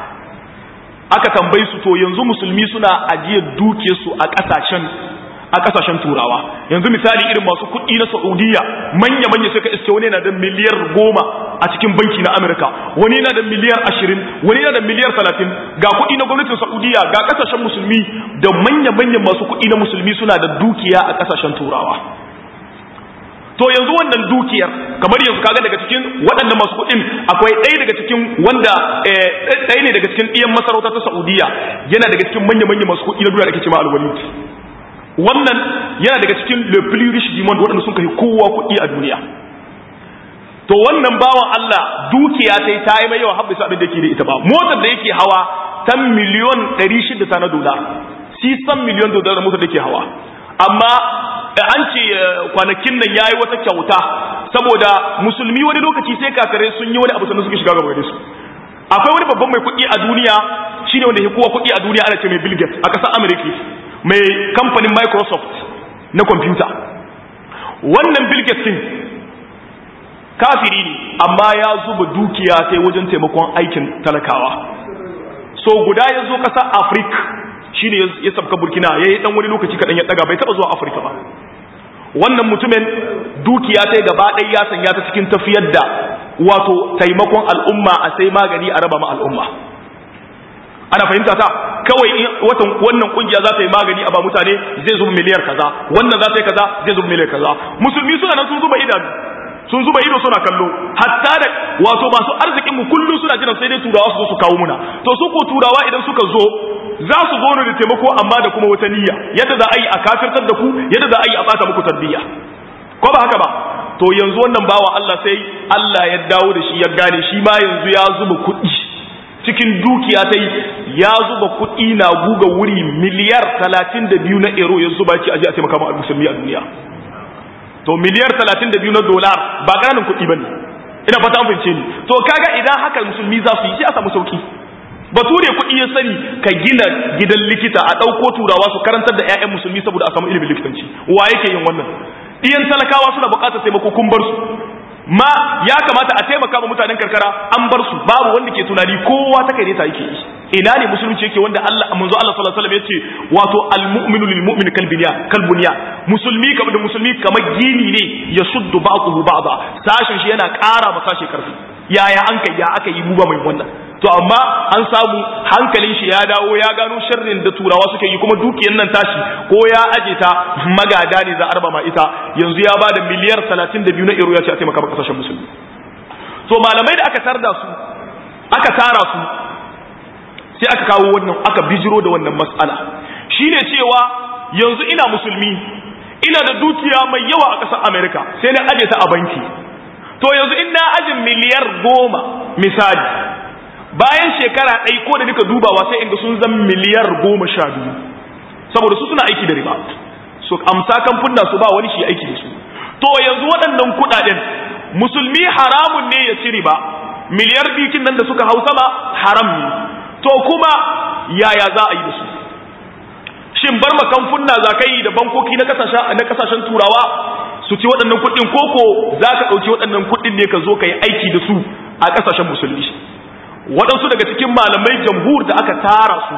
aka tambayi su to yanzu musulmi suna ajiyar duke su a ƙasashen a ƙasashen turawa yanzu misali irin masu kuɗi na saudiya manya manya suka iske wani yana da miliyar goma a cikin banki na amurka wani yana da miliyar ashirin wani yana da miliyar talatin ga kuɗi na gwamnatin saudiya ga ƙasashen musulmi da manya manyan masu kuɗi na musulmi suna da dukiya a ƙasashen turawa to yanzu wannan dukiyar kamar yanzu kaga daga cikin waɗannan masu kuɗin akwai ɗaya daga cikin wanda ɗaya ne daga cikin ɗiyan masarauta ta Saudiya yana daga cikin manya-manya masu kuɗi na duniya da ake cewa alwalid wannan yana daga cikin le plus riche du monde waɗanda sun kai kowa kuɗi a duniya to wannan bawan Allah dukiya ta yi ta yi mai yawa har bisa abin da yake da ita ba motar da yake hawa ta miliyon 600 ta na dola 600 miliyon dolar motar da yake hawa amma an ce kwanakin nan yayi wata kyauta saboda musulmi wani lokaci sai kakare sun yi wani abu sannan suke shiga gaba da su akwai wani babban mai kuɗi a duniya shine wanda ya kowa kuɗi a duniya ana ce mai Bill Gates a ƙasar America mai kamfanin Microsoft na kwamfuta wannan Bill Gates din kafiri ne amma ya zuba dukiya sai wajen taimakon aikin talakawa so guda ya zo ƙasar Africa shine ya sabka Burkina yayi dan wani lokaci kaɗan ya daga bai taɓa zuwa Africa ba wannan mutumin dukiya ta gaba ɗaya ya sanya ta cikin tafiyar da wato taimakon al'umma a sai magani a raba ma al'umma ana fahimta ta kawai watan wannan kungiya za ta yi magani a ba mutane zai zuba miliyar kaza wannan za ta yi kaza zai zuba miliyar kaza musulmi suna nan sun zuba idanu sun zuba ido suna kallo hatta da wato masu arzikin mu kullum suna jiran sai dai turawa su zo su kawo muna to su ko turawa idan suka zo za su zo da taimako amma da kuma wata niyya yadda za a yi a kafirtar da ku yadda za a yi a bata muku tarbiyya ko ba haka ba to yanzu wannan bawa Allah sai Allah ya dawo da shi ya gane shi ma yanzu ya zuba kuɗi cikin dukiya ta ya zuba kuɗi na guga wuri miliyar talatin da biyu na euro ya zuba ci aje a taimaka ma musulmi a duniya to miliyar talatin da biyu na dolar ba ƙananan kuɗi ba ne ina fata an fahimce ni to kaga idan haka musulmi za su yi sai a samu sauki bature kuɗi ya sani ka gina gidan likita a ɗauko turawa su karantar da 'ya'yan musulmi saboda a samu ilimin likitanci wa yake yin wannan ɗiyan talakawa suna buƙatar taimako kun bar su ma ya kamata a taimaka ma mutanen karkara an bar su babu wanda ke tunani kowa ta kai ne ta yake yi ina ne musulunci yake wanda Allah manzo Allah sallallahu alaihi wasallam yace wato almu'minu lilmu'min kalbuniya kalbuniya musulmi kamar da musulmi kamar gini ne ya shuddu ba'dahu ba'da sashin shi yana ƙara ma sashi karfi yaya an kai ya aka yi mu ba mai wannan to amma an samu hankalin shi ya dawo ya gano sharrin da turawa suke yi kuma dukiyar nan tashi ko ya aje ta magada ne za a raba ma ita yanzu ya bada miliyar 32 na euro ya ce a taimaka ma kasashen musulmi to malamai da aka tarda su aka tara su sai aka kawo wannan aka bijiro da wannan mas'ala shine cewa yanzu ina musulmi ina da dukiya mai yawa a ƙasar America sai na aje ta a banki to yanzu in na ajin miliyar goma misali bayan shekara ɗai ko da nika dubawa sai inda sun zan miliyar goma sha biyu saboda su suna aiki da riba su amsa kamfuna su ba wani shi aiki da su to yanzu waɗannan kuɗaɗen musulmi haramun ne ya ci riba miliyar bikin nan da suka hau sama haram ne to kuma yaya za a yi da su shin bar makamfunna za ka yi da bankoki na kasashen turawa su ci waɗannan kuɗin koko za ka ɗauki waɗannan kuɗin ne ka zo ka yi aiki da su a ƙasashen musulmi waɗansu daga cikin malamai jamhur da aka tara su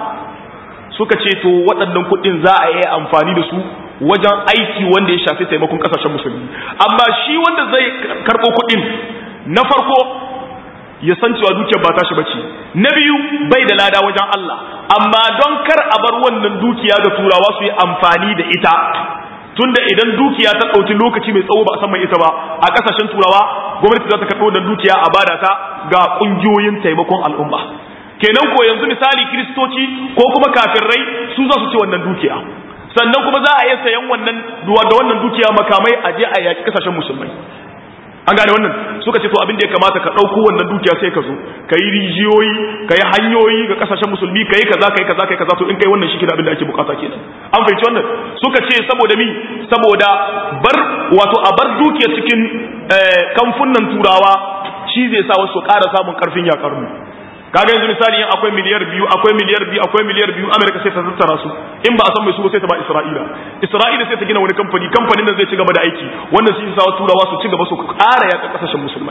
suka ce to waɗannan kuɗin za a yi amfani da su wajen aiki wanda ya shafi taimakon ƙasashen musulmi amma shi wanda zai karɓo kuɗin na farko ya san cewa dukiyar ba tashi bace na biyu bai da lada wajen Allah amma don kar a bar wannan dukiya ga turawa su yi amfani da ita tunda idan dukiya ta ɗauki lokaci mai tsawo ba a san mai ita ba a ƙasashen turawa gwamnati za ta karɓo wannan dukiya a bada ta ga ƙungiyoyin taimakon al'umma kenan ko yanzu misali kiristoci ko kuma kafirrai su za su ci wannan dukiya sannan kuma za a iya sayan wannan da wannan dukiya makamai a je a yaƙi ƙasashen musulmai an gane wannan suka ce to abin da ya kamata ka ɗauko wannan dukiya sai ka zo ka yi rijiyoyi ka yi hanyoyi ga ƙasashen musulmi ka yi kaza ka yi kaza ka yi kaza to in kai wannan shi ke da abin da ake bukata kenan an fahimci wannan suka ce saboda mi saboda bar wato a bar dukiya cikin kamfunan turawa shi zai sa wasu ƙara samun ƙarfin yakar mu kaga yanzu misali in akwai miliyar biyu akwai miliyar biyu akwai miliyar biyu amerika sai ta tattara su in ba a san mai su ba sai ta ba isra'ila isra'ila sai ta gina wani kamfani kamfanin nan zai ci gaba da aiki wannan shi sa turawa su ci gaba su ƙara yaƙa ƙasashen musulmai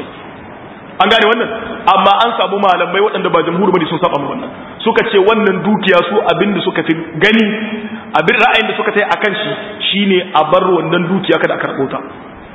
an gane wannan amma an samu malamai waɗanda ba jamhuri bane sun saba wannan suka ce wannan dukiya su abin da suka fi gani abin ra'ayin da suka tai akan shi shine a bar wannan dukiya kada a karɓo ta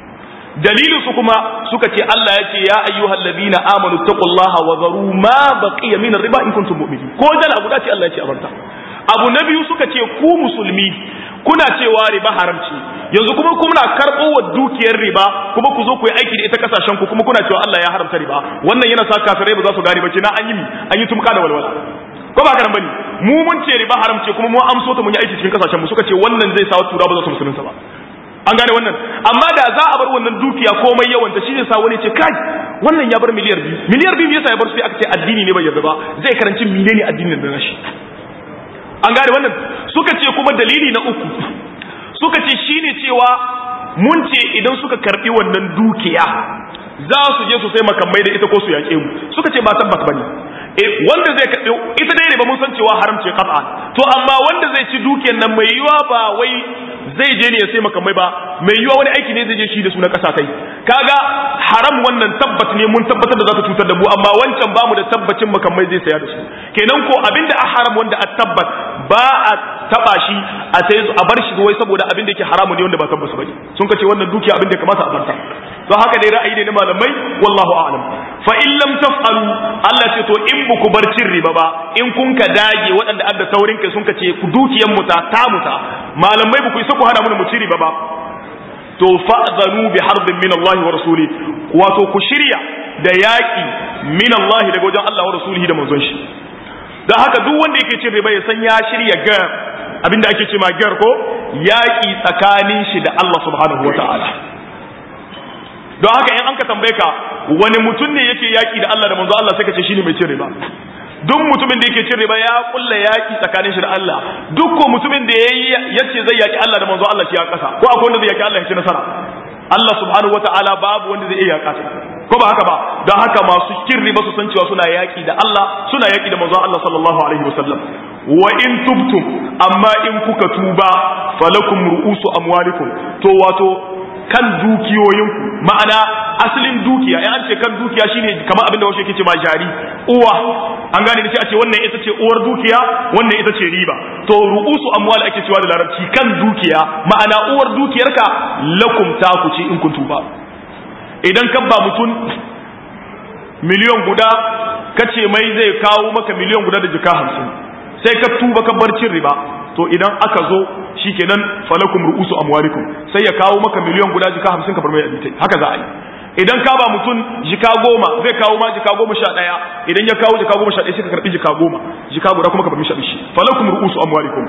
dalilin su kuma suka ce Allah ya ce ya ayyuhal ladina amanu taqullaha wa zaru ma baqiya min riba in kuntum mu'minin ko dala guda ce Allah ya ce a barta abu na biyu suka ce ku musulmi kuna cewa riba haramci yanzu kuma kuna karɓo wa dukiyar riba kuma ku zo ku yi aiki da ita kasashen ku kuma kuna cewa Allah ya haramta riba wannan yana sa kafirai ba za su gane ba na an yi an yi tumka da walwala ko ba karan bane mu mun ce riba haramce kuma mu amso ta mun yi aiki cikin kasashen mu suka ce wannan zai sa tura ba za su musulunta ba an gane wannan amma da za a bar wannan dukiya komai yawanta shi ne sa wani ce kai wannan ya bar miliyar biyu miliyar biyu yasa ya bar sai aka ce addini ne bai yarda ba zai karanci menene addinin da nashi an gane wannan suka ce kuma dalili na uku suka ce shine cewa mun ce idan suka karbi wannan dukiya za su je su sai makamai da ita ko su yaƙe mu suka ce ba tabbas bane eh wanda zai karbi ita dai ba mun san cewa haram ce qat'a to amma wanda zai ci dukiyar nan mai yiwa ba wai zai je ne ya sai makamai ba mai yiwa wani aiki ne zai je shi da su na ƙasa kai kaga haram wannan tabbat ne mun tabbatar da za ta cutar da mu amma wancan bamu da tabbacin makamai zai saya da su kenan ko abinda a haram wanda a tabbat ba a taba shi a sai a bar shi wai saboda abin da yake haramu ne wanda ba tabbas bane sun kace wannan dukiya abin da ya kamata a barta to haka dai ra'ayi ne na malamai wallahu a'lam fa in lam taf'alu Allah ce to in buku bar cin riba ba in kun ka dage waɗanda adda taurin kai sun kace ku dukiyan mu ta ta muta malamai buku isa ku hana mu mu ci riba ba to fa'zanu bi harbin min Allah wa rasuli wato ku shirya da yaki min Allah daga wajen Allah wa rasulihi da manzon shi dan haka duk wanda yake cin riba ya san ya shirya ga abinda ake ce ma gar ko yaki tsakanin shi da Allah subhanahu wa ta'ala don haka in an ka tambaye ka wani mutum ne yake yaki da Allah da manzo Allah sai ka ce shine mai cin riba duk mutumin da yake cin riba ya kulla yaki tsakanin shi da Allah duk ko mutumin da yayi yace zai yaki Allah da manzo Allah shi ya kasa ko akwai wanda zai yaki Allah ya ci nasara Allah subhanahu wataala babu wanda zai iya yaka ko ba haka ba don haka masu cin riba su san cewa suna yaki da Allah suna yaki da manzo Allah sallallahu alaihi wasallam wa in tubtum amma in kuka tuba falakum ru'usu amwalikum to wato kan dukiyoyinku ma'ana asalin dukiya in an ce kan dukiya shine kamar abin da wasu yake ce ma jari uwa an gane sai a ce wannan ita ce uwar dukiya wannan ita ce riba to ru'usu amwal ake cewa da larabci kan dukiya ma'ana uwar dukiyarka lakum ta ku ce in kun tuba idan ka ba mutum miliyon guda kace mai zai kawo maka miliyon guda da jika hamsin sai ka tuba ka bar cin riba to idan aka zo shikenan falakum ru'usu amwalikum sai ya kawo maka miliyan guda jika hamsin ka bar mai abitai haka za a yi idan ka ba mutum jika goma zai kawo ma jika goma sha ɗaya idan ya kawo jika goma sha ɗaya sai ka karɓi jika goma jika guda kuma ka bar mishi shi falakum ru'usu amwalikum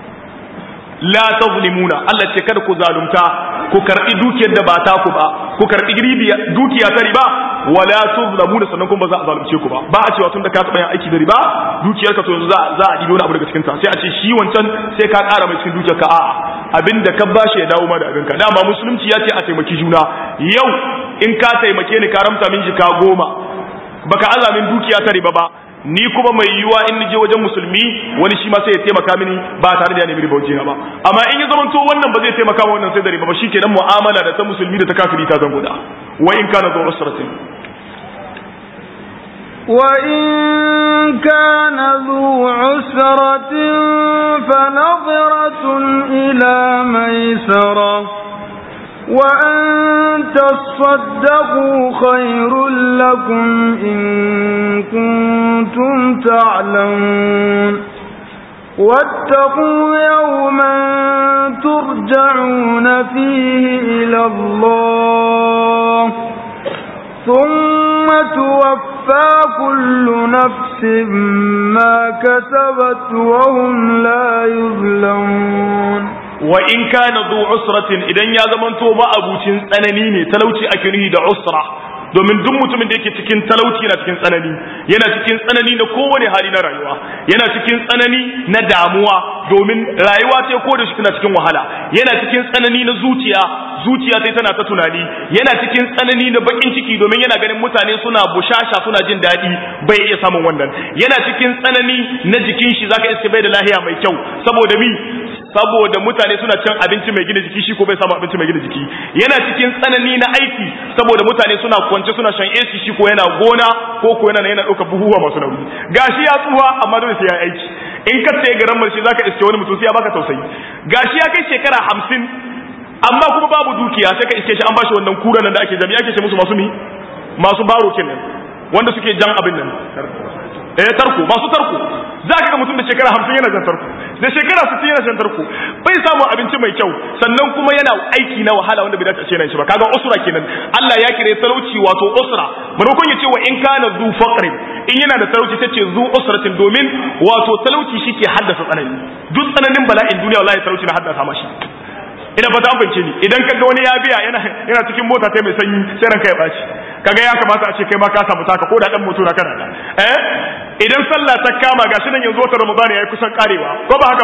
la tazlimuna Allah ce kada ku zalunta ku karbi dukiyar da ba ta ku ba ku karbi dukiya ta riba wala tuzlamuna sannan kuma ba za a zalunce ku ba ba a cewa tunda ka taba yin aiki da riba dukiyarka to yanzu za za a dibi wani abu daga cikin ta sai a ce shi wancan sai ka ƙara mai cikin dukiyarka a'a abinda ka bashi ya dawo ma da abinka dama musulunci ya ce a taimaki juna yau in ka taimake ni ka ramta min jika goma baka azamin dukiya ta riba ba ni kuma mai yiwuwa in je wajen musulmi wani shi ma sai ya taimaka mini ba tare da ya nemi riba wajena ba amma in ya zamanto wannan ba zai taimaka ma wannan sai da riba ba shikenan mu'amala da ta musulmi da ta kafiri ta zango da wa in kana zuwa usratin وإن كان ذو عسرة فنظرة إلى ميسرة وأن تصدقوا خير لكم إن كنتم تعلمون واتقوا يوما ترجعون فيه إلى الله ثم توفى كل نفس ما كسبت وهم لا يظلمون wa in kana zu usratin idan ya zamanto ma abucin tsanani ne talauci ake nuhi da usra domin duk mutumin da yake cikin talauci yana cikin tsanani yana cikin tsanani na kowane hali na rayuwa yana cikin tsanani na damuwa domin rayuwa ce ko da shi tana cikin wahala yana cikin tsanani na zuciya zuciya sai tana ta tunani yana cikin tsanani na bakin ciki domin yana ganin mutane suna bushasha suna jin daɗi bai iya samun wannan yana cikin tsanani na jikin shi zaka iske bai da lahiya mai kyau saboda mi saboda mutane suna cin abinci mai gina jiki shi ko bai samu abinci mai gina jiki yana cikin tsanani na aiki saboda mutane suna kwance suna shan AC shi ko yana gona ko ko yana yana ɗaukar buhuwa masu nauyi gashi ya tsuwa amma dole sai ya aiki in ka tsaye garan mace zaka iske wani mutum sai ya baka tausayi gashi ya kai shekara hamsin amma kuma babu dukiya sai ka iske shi an bashi wannan kura nan da ake jami'a ake ce musu masu mi masu baro kenan wanda suke jan abin nan eh tarko masu tarko za ka ga mutum da shekara hamsin yana jan tarko da shekara sittin yana jan tarko bai samun abinci mai kyau sannan kuma yana aiki na wahala wanda bai dace a ce nan shi ba kaga usra kenan Allah ya kire talauci wato usra maimakon ya ce wa in kana zu faqrin in yana da talauci sai ce zu usratin domin wato talauci shike haddasa tsanani duk tsananin bala'in duniya wallahi talauci na haddasa mashi ina fata an fahimce ni idan kaga wani ya biya yana yana cikin mota ta mai sanyi sai ranka ya baci kaga ya kamata a ce kai ma ka samu taka ko da dan mutu na kana da eh idan sallah ta kama gashi nan yanzu wata ramadan yayi kusan karewa ko ba haka ba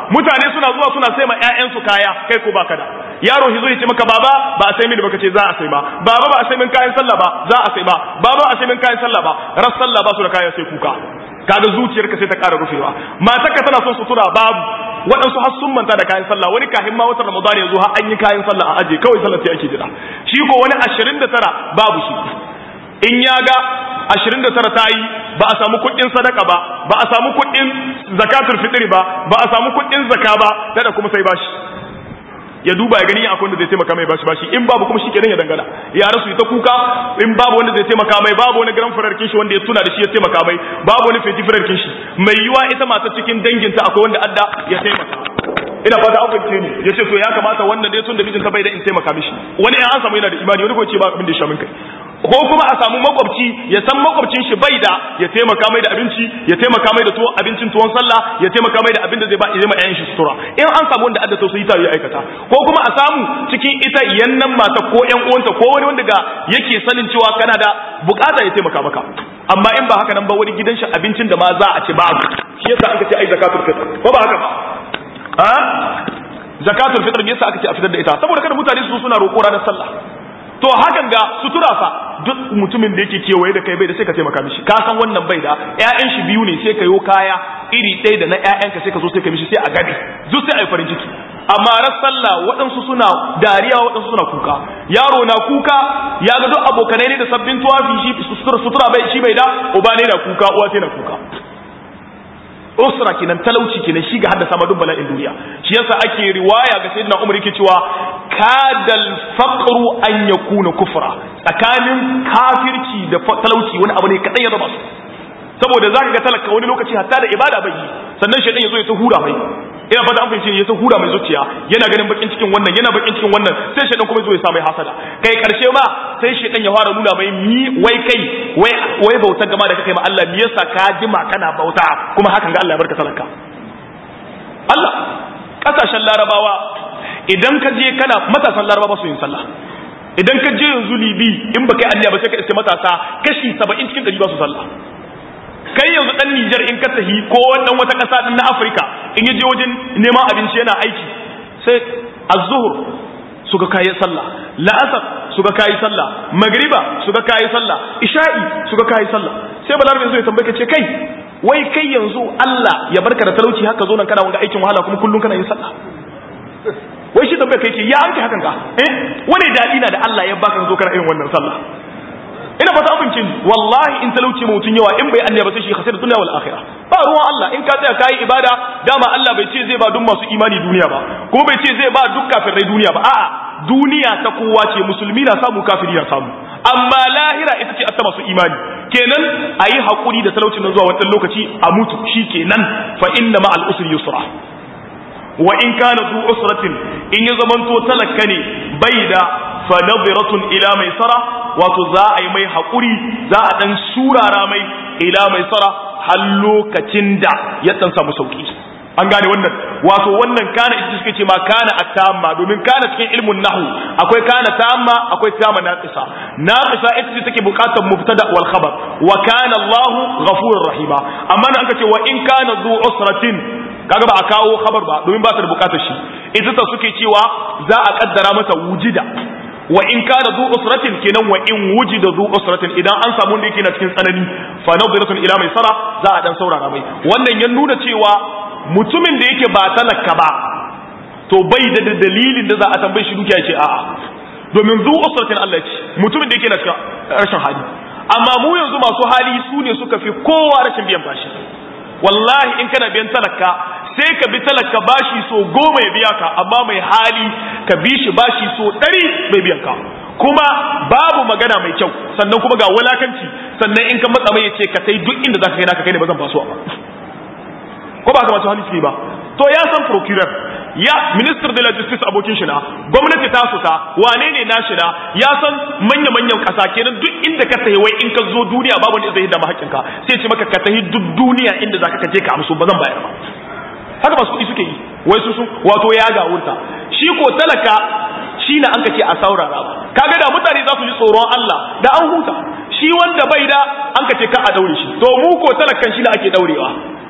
mutane suna zuwa suna sai ma ƴaƴansu kaya kai ko baka da yaro shi zo ya ce maka baba ba a sai mini baka ce za a sai ba baba ba a sai min kayan sallah ba za a sai ba baba a sai min kayan sallah ba ras sallah ba su da kaya sai kuka kaga zuciyarka sai ta ƙara rufewa matarka tana son sutura babu waɗansu har sun manta da kayan sallah wani kahin ma watan ramadan ya zo har an yi kayan sallah a aje kawai sallah sai ake jira shi ko wani 29 babu shi in ya ga 29 ta yi ba a samu kuɗin sadaka ba ba a samu kuɗin zakatul fitri ba ba a samu kuɗin zaka ba da kuma sai bashi ya duba ya gani akwai wanda zai taimaka mai bashi bashi in babu kuma shi kenan ya dangana ya rasu ita kuka in babu wanda zai taimaka mai babu wani garan fararkin shi wanda ya tuna da shi ya taimaka mai babu wani feti fararkin shi mai yiwa ita mata cikin danginta akwai wanda adda ya taimaka ina fata an fahimce ni ya ce to ya kamata wannan dai tun da mijinta bai da in taimaka mishi wani ya an samu yana da imani wani ko ce ba abin da ya sha min kai ko kuma a samu makwabci ya san makwabcin shi bai da ya taimaka mai da abinci ya taimaka mai da tuwon abincin tuwon sallah ya taimaka mai da abin da zai ba zai ma ƴaƴan shi sutura in an samu wanda adda tausayi ta ya aikata ko kuma a samu cikin ita yannan mata ko ƴan uwanta ko wani wanda ga yake sanin cewa kana da bukata ya taimaka maka amma in ba haka nan ba wani gidan shi abincin da ma za a ci babu shi yasa aka ce ai zakatul fitr ko ba haka ba a zakatul fitr me yasa aka ce a fitar da ita saboda kada mutane su suna roƙo ranar sallah to hakan ga sutura fa duk mutumin da yake kewaye da kai bai da sai ka taimaka mishi ka san wannan bai da ƴaƴan shi biyu ne sai ka yo kaya iri ɗaya da na ƴaƴanka sai ka zo sai ka mishi sai a gabe duk sai a yi farin ciki amma ran sallah waɗansu suna dariya waɗansu suna kuka yaro na kuka ya ga duk abokanai ne da sabbin tuwafi shi sutura bai shi bai da uba ne na kuka uwa sai na kuka usra kenan talauci kenan shi ga haddasa ma duk bala'in duniya shi yasa ake riwaya ga sayyidina umar yake cewa kadal faqru an yakuna kufra tsakanin kafirci da talauci wani abu ne kadan ya zama su saboda zaka ga talaka wani lokaci hatta da ibada bai yi sannan shaytan yazo ya ta hura mai ina fata an fahimci ya ta hura mai zuciya yana ganin bakin cikin wannan yana bakin cikin wannan sai shaytan kuma yazo ya sa mai hasada kai karshe ma sai shaytan ya fara nuna mai mi wai kai wai wai bautar gama da kake ma Allah me yasa ka jima kana bauta kuma hakan ga Allah ya barka talaka Allah kasashen larabawa idan ka je kana matasan larabawa su yin sallah idan ka je yanzu libi in baka yi anniya ba sai ka iske matasa kashi 70 cikin 100 ba su sallah kai yanzu dan Nijar in ka tahi ko wannan wata kasa din na Afirka in yaje wajen neman abinci yana aiki sai az-zuhr suka kai sallah la'asar suka kai sallah magriba suka kai sallah isha'i suka kai sallah sai balarabe zai tambaye ka ce kai wai kai yanzu Allah ya barka da talauci haka zo nan kana wanga aikin wahala kuma kullun kana yin sallah wai shi tambaye kai ce ya anke hakan ka eh wani dadi na da Allah ya baka zo kana irin wannan sallah ina ba ta abincin wallahi in talauci mutun yawa in bai annaba sai shi khasir dunya wal akhirah ba ruwan Allah in ka tsaya kai ibada dama Allah bai ce zai ba duk masu imani duniya ba kuma bai ce zai ba duk kafirai duniya ba a'a duniya ta kowa ce musulmi na samu kafiri na samu amma lahira ita ce ta masu imani kenan ayi hakuri da talaucin nan zuwa wannan lokaci a mutu shikenan fa inna ma al usri yusra wa in kana zu usratin in ya zamanto talakka ne bai da fa nadiratun ila mai sara wato za a yi mai haƙuri za a ɗan surara mai ila mai sara har lokacin da ya ɗan samu sauƙi an gane wannan wato wannan kana ita suke ce ma kana at-tamma domin kana cikin ilmun nahwu akwai kana tamma akwai tamma naqisa naqisa ita ce take buƙatar mubtada wal khabar wa kana Allahu ghafurur rahima amma nan aka ce wa in kana zu usratin kaga ba a kawo khabar ba domin ba ta da buƙatar shi ita ta suke cewa za a kaddara mata wujida wa in kana zu usratin kenan wa in wujida zu usratin idan an samu wanda yake na cikin tsanani fa nadhiratun ila mai sara za a dan saurara mai wannan ya nuna cewa mutumin da yake ba talaka ba to bai da dalilin da za a tambaye shi dukiya ce a'a domin zu usratin Allah ce mutumin da yake na cikin rashin hali amma mu yanzu masu hali su ne suka fi kowa rashin biyan bashi wallahi in kana biyan talaka sai ka bi talaka bashi so goma ya biya ka amma mai hali ka bi shi bashi so ɗari bai biyan ka kuma babu magana mai kyau sannan kuma ga wulakanci sannan in ka matsa mai ya ce ka sai duk inda za ka kai naka kai ne ba zan basuwa ba ko ba ka masu hali suke ba to ya san procurer ya minister de la justice abokin shi na gwamnati ta su ta wane ne na shi na ya san manya manyan kasa kenan duk inda ka tahi wai in ka zo duniya babu wanda zai hidda ma haƙƙinka sai ce maka ka tahi duk duniya inda zaka ka je ka amsu ba zan bayar ba haka masu kuɗi suke yi wai su sun wato ya ga wurta shi ko talaka shi na an ka ce a saurara ba kaga da mutane za su ji tsoron Allah da an huta shi wanda bai da an ka ce ka a daure shi to mu ko talakan shi na ake daurewa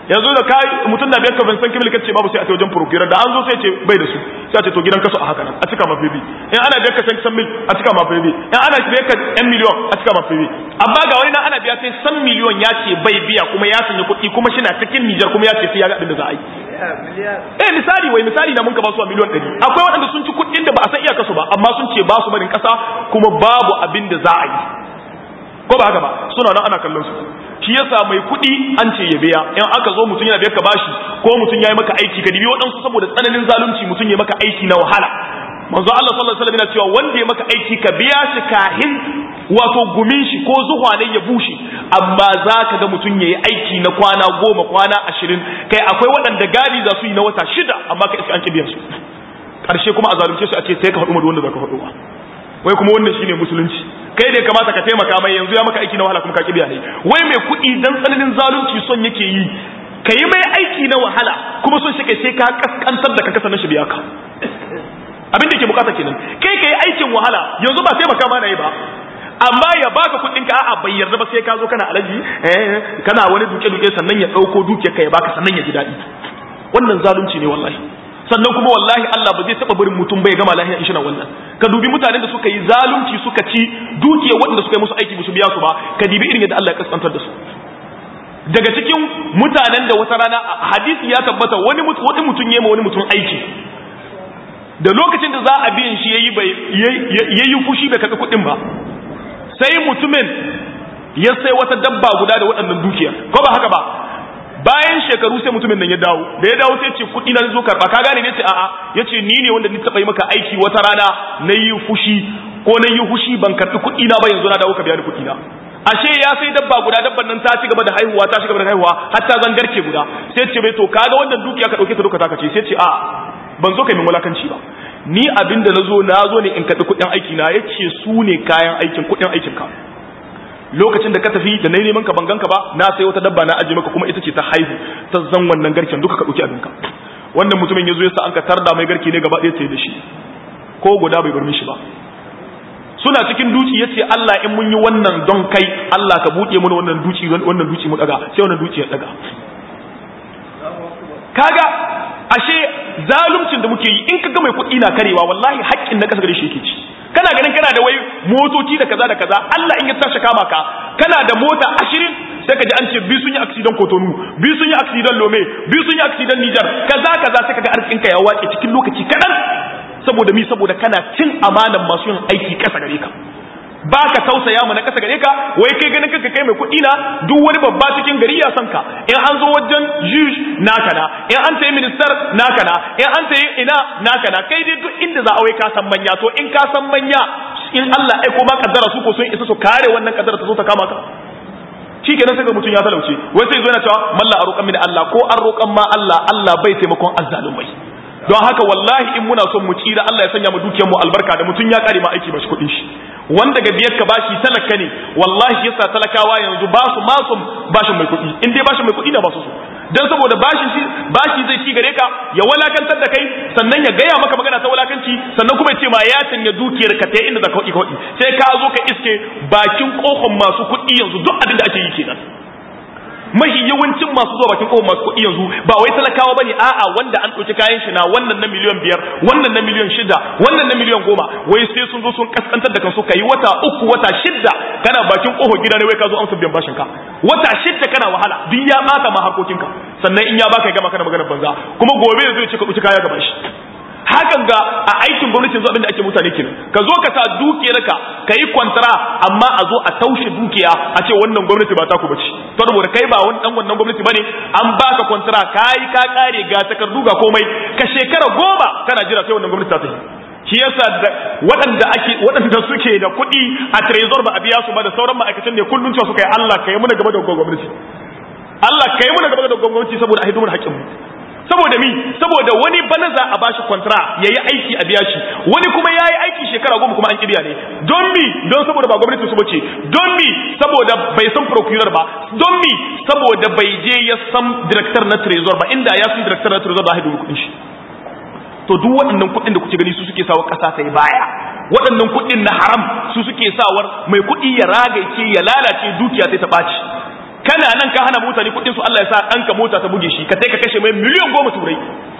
yanzu da kai mutum na biyar ka ban san kimil kace babu sai a wajen procurer da an zo sai ce bai da su sai a ce to gidan kaso a haka nan a cika ma bibi in ana biyar ka san san mil a cika ma bibi in ana biyar ka yan miliyon a cika ma bibi amma ga wani nan ana biya sai san miliyon ya ce bai biya kuma ya sanya kuɗi kuma shi na cikin Nijar kuma ya ce sai ya ga abin da za a yi eh misali wai misali na mun ka ba su a miliyon ɗari akwai waɗanda sun ci kuɗin da ba a san iyaka su ba amma sun ce ba su barin ƙasa kuma babu abin da za a yi ko ba haka ba suna nan ana kallon su shi yasa mai kuɗi an ce ya biya in aka zo mutum yana biyar ka bashi ko mutum ya yi maka aiki ka dibi waɗansu saboda tsananin zalunci mutum ya maka aiki na wahala manzo Allah sallallahu alaihi wasallam yana cewa wanda ya maka aiki ka biya shi kahin wato gumin shi ko zuwa ne ya bushe amma za ka ga mutum ya yi aiki na kwana goma kwana ashirin kai akwai waɗanda gadi za su yi na wata shida amma ka iska an biyan su ƙarshe kuma a zalunce su a ce sai ka faɗi wanda za ka faɗo wai kuma wannan shine musulunci kai da kamata ka taimaka mai yanzu ya maka aiki na wahala kuma ka kibiya ne wai mai kuɗi dan tsananin zalunci son yake yi ka yi mai aiki na wahala kuma son shi kai sai ka kaskantar da ka kasa na shi biya ka abin da ke bukata kenan kai ka yi aikin wahala yanzu ba taimaka ma na yi ba amma ya baka kuɗin ka a'a bai yarda ba sai ka zo kana alaji eh kana wani duke duke sannan ya ɗauko dukiyar ka ya baka sannan ya ji daɗi wannan zalunci ne wallahi sannan kuma wallahi Allah ba zai taba barin mutum bai gama lahiya in shina wannan ka dubi mutanen da suka yi zalunci suka ci dukiyar waɗanda suka yi musu aiki musu biya su ba ka dibi irin yadda Allah ya kaskantar da su daga cikin mutanen da wata rana hadisi ya tabbata wani wani mutum yema wani mutum aiki da lokacin da za a biyan shi yayi bai yayi fushi bai karɓi kuɗin ba sai mutumin ya sai wata dabba guda da waɗannan dukiya ko ba haka ba bayan shekaru sai mutumin nan ya dawo da ya dawo sai ce kuɗi na zo karɓa ka gane ne ce a'a ya ce ni ne wanda ni taɓa yi maka aiki wata rana na yi fushi ko na yi fushi ban karɓi kuɗi na ba yanzu na dawo ka biya ni kuɗi na ashe ya sai dabba guda dabban nan ta ci gaba da haihuwa ta ci gaba da haihuwa har ta zangarke guda sai ce bai to kaga wannan dukiya ka dauke ta duka taka ce sai ce a ban zo kai min wulakanci ba ni abinda na zo na zo ne in karɓi kuɗin aiki na yace su ne kayan aikin kuɗin aikin ka lokacin da ka tafi da nayi neman ka ban ganka ba na sai wata dabba na aje maka kuma ita ce ta haihu ta zan wannan garken duka ka dauki abinka wannan mutumin yazo yasa an ka tarda mai garke ne gaba ɗaya sai da shi ko guda bai bar mishi ba suna cikin duci yace Allah in mun yi wannan don kai Allah ka buɗe mana wannan duci wannan duci mu daga sai wannan duci ya daga kaga ashe zaluncin da muke yi in kaga mai kuɗi na karewa wallahi haƙƙin na kasa gare shi yake ci kana ganin kana da wai motoci da kaza da kaza Allah in ya tashi kama ka kana da mota ashirin sai ka ji an ce bi sun yi accident Kotonu bi sun yi accident Lome bi sun yi accident Niger kaza kaza sai kaga arzikin ka ya wace cikin lokaci kadan saboda mi saboda kana cin amanan masu yin aiki kasa gare ka ba ka tausaya mu na kasa gare ka wai kai ganin kanka kai mai kuɗi na duk wani babba cikin gari ya san ka in an zo wajen juge naka na in an tayi minister naka na in an tayi ina naka na kai dai duk inda za a wai ka san manya to in ka san manya in Allah aiko ma kaddara su ko sun isa su kare wannan kaddara ta zo ta kama ka shi kenan sai ga mutum ya talauce wai sai zo yana cewa malla a roƙan mini Allah ko an roƙan ma Allah Allah bai taimakon azzalumai don haka wallahi in muna son mu tsira Allah ya sanya mu dukiyar mu albarka da mutum ya kare ma aiki ba shi kuɗin shi wanda ga biyar ka bashi talaka ne wallahi yasa talakawa yanzu ba su ma son bashin mai kuɗi in dai bashin mai kuɗi na ba su so dan saboda bashin shi bashi zai ci gare ka ya walakantar da kai sannan ya gaya maka magana ta walakanci sannan kuma ya ce ma ya canja dukiyar ka ta inda za ka kuɗi sai ka zo ka iske bakin kohon masu kuɗi yanzu duk abin da ake yi kenan mahi yawancin masu zuwa bakin kofar masu kuɗi yanzu ba wai talakawa bane a'a wanda an ɗauki kayan shi na wannan na miliyan biyar wannan na miliyan shida wannan na miliyan goma wai sai sun zo sun kaskantar da kansu kai wata uku wata shida kana bakin kofar gida ne wai ka zo amsa biyan bashin ka wata shida kana wahala duk ya bata ma harkokin ka sannan in ya baka ya gama kana magana banza kuma gobe zai ce ka ɗauki kaya gaban shi hakan ga a aikin gwamnati yanzu abinda ake mutane kenan ka zo ka sa dukiyarka ka yi kwantara amma a zo a taushe dukiya a ce wannan gwamnati ba ta ku bace saboda kai ba wani dan wannan gwamnati bane an baka kwantara kai ka kare ga takardu ga komai ka shekara goma kana jira sai wannan gwamnati ta tafi shi yasa waɗanda ake waɗanda suke da kuɗi a trezor ba a biya su ba da sauran ma'aikatan ne kullun cewa suka yi Allah kai muna gaba da gwamnati Allah kai muna gaba da gwamnati saboda a hidimar haƙƙin mu saboda mi saboda wani bana za a bashi kwantara ya yi aiki a biya shi wani kuma ya yi aiki shekara goma kuma an kibiya ne don mi don saboda ba gwamnati su bace don mi saboda bai san procurer ba don mi saboda bai je ya san director na trezor ba inda ya san director na trezor ba haidu kuɗin shi to duk waɗannan kuɗin da kuke gani su suke sawa ƙasa ta yi baya waɗannan kuɗin na haram su suke sawar mai kuɗi ya ragaice ya lalace dukiya sai ta ɓaci kana nan ka hana mutane kuɗin su Allah ya sa ɗanka mota ta buge shi ka sai ka kashe mai miliyan goma turai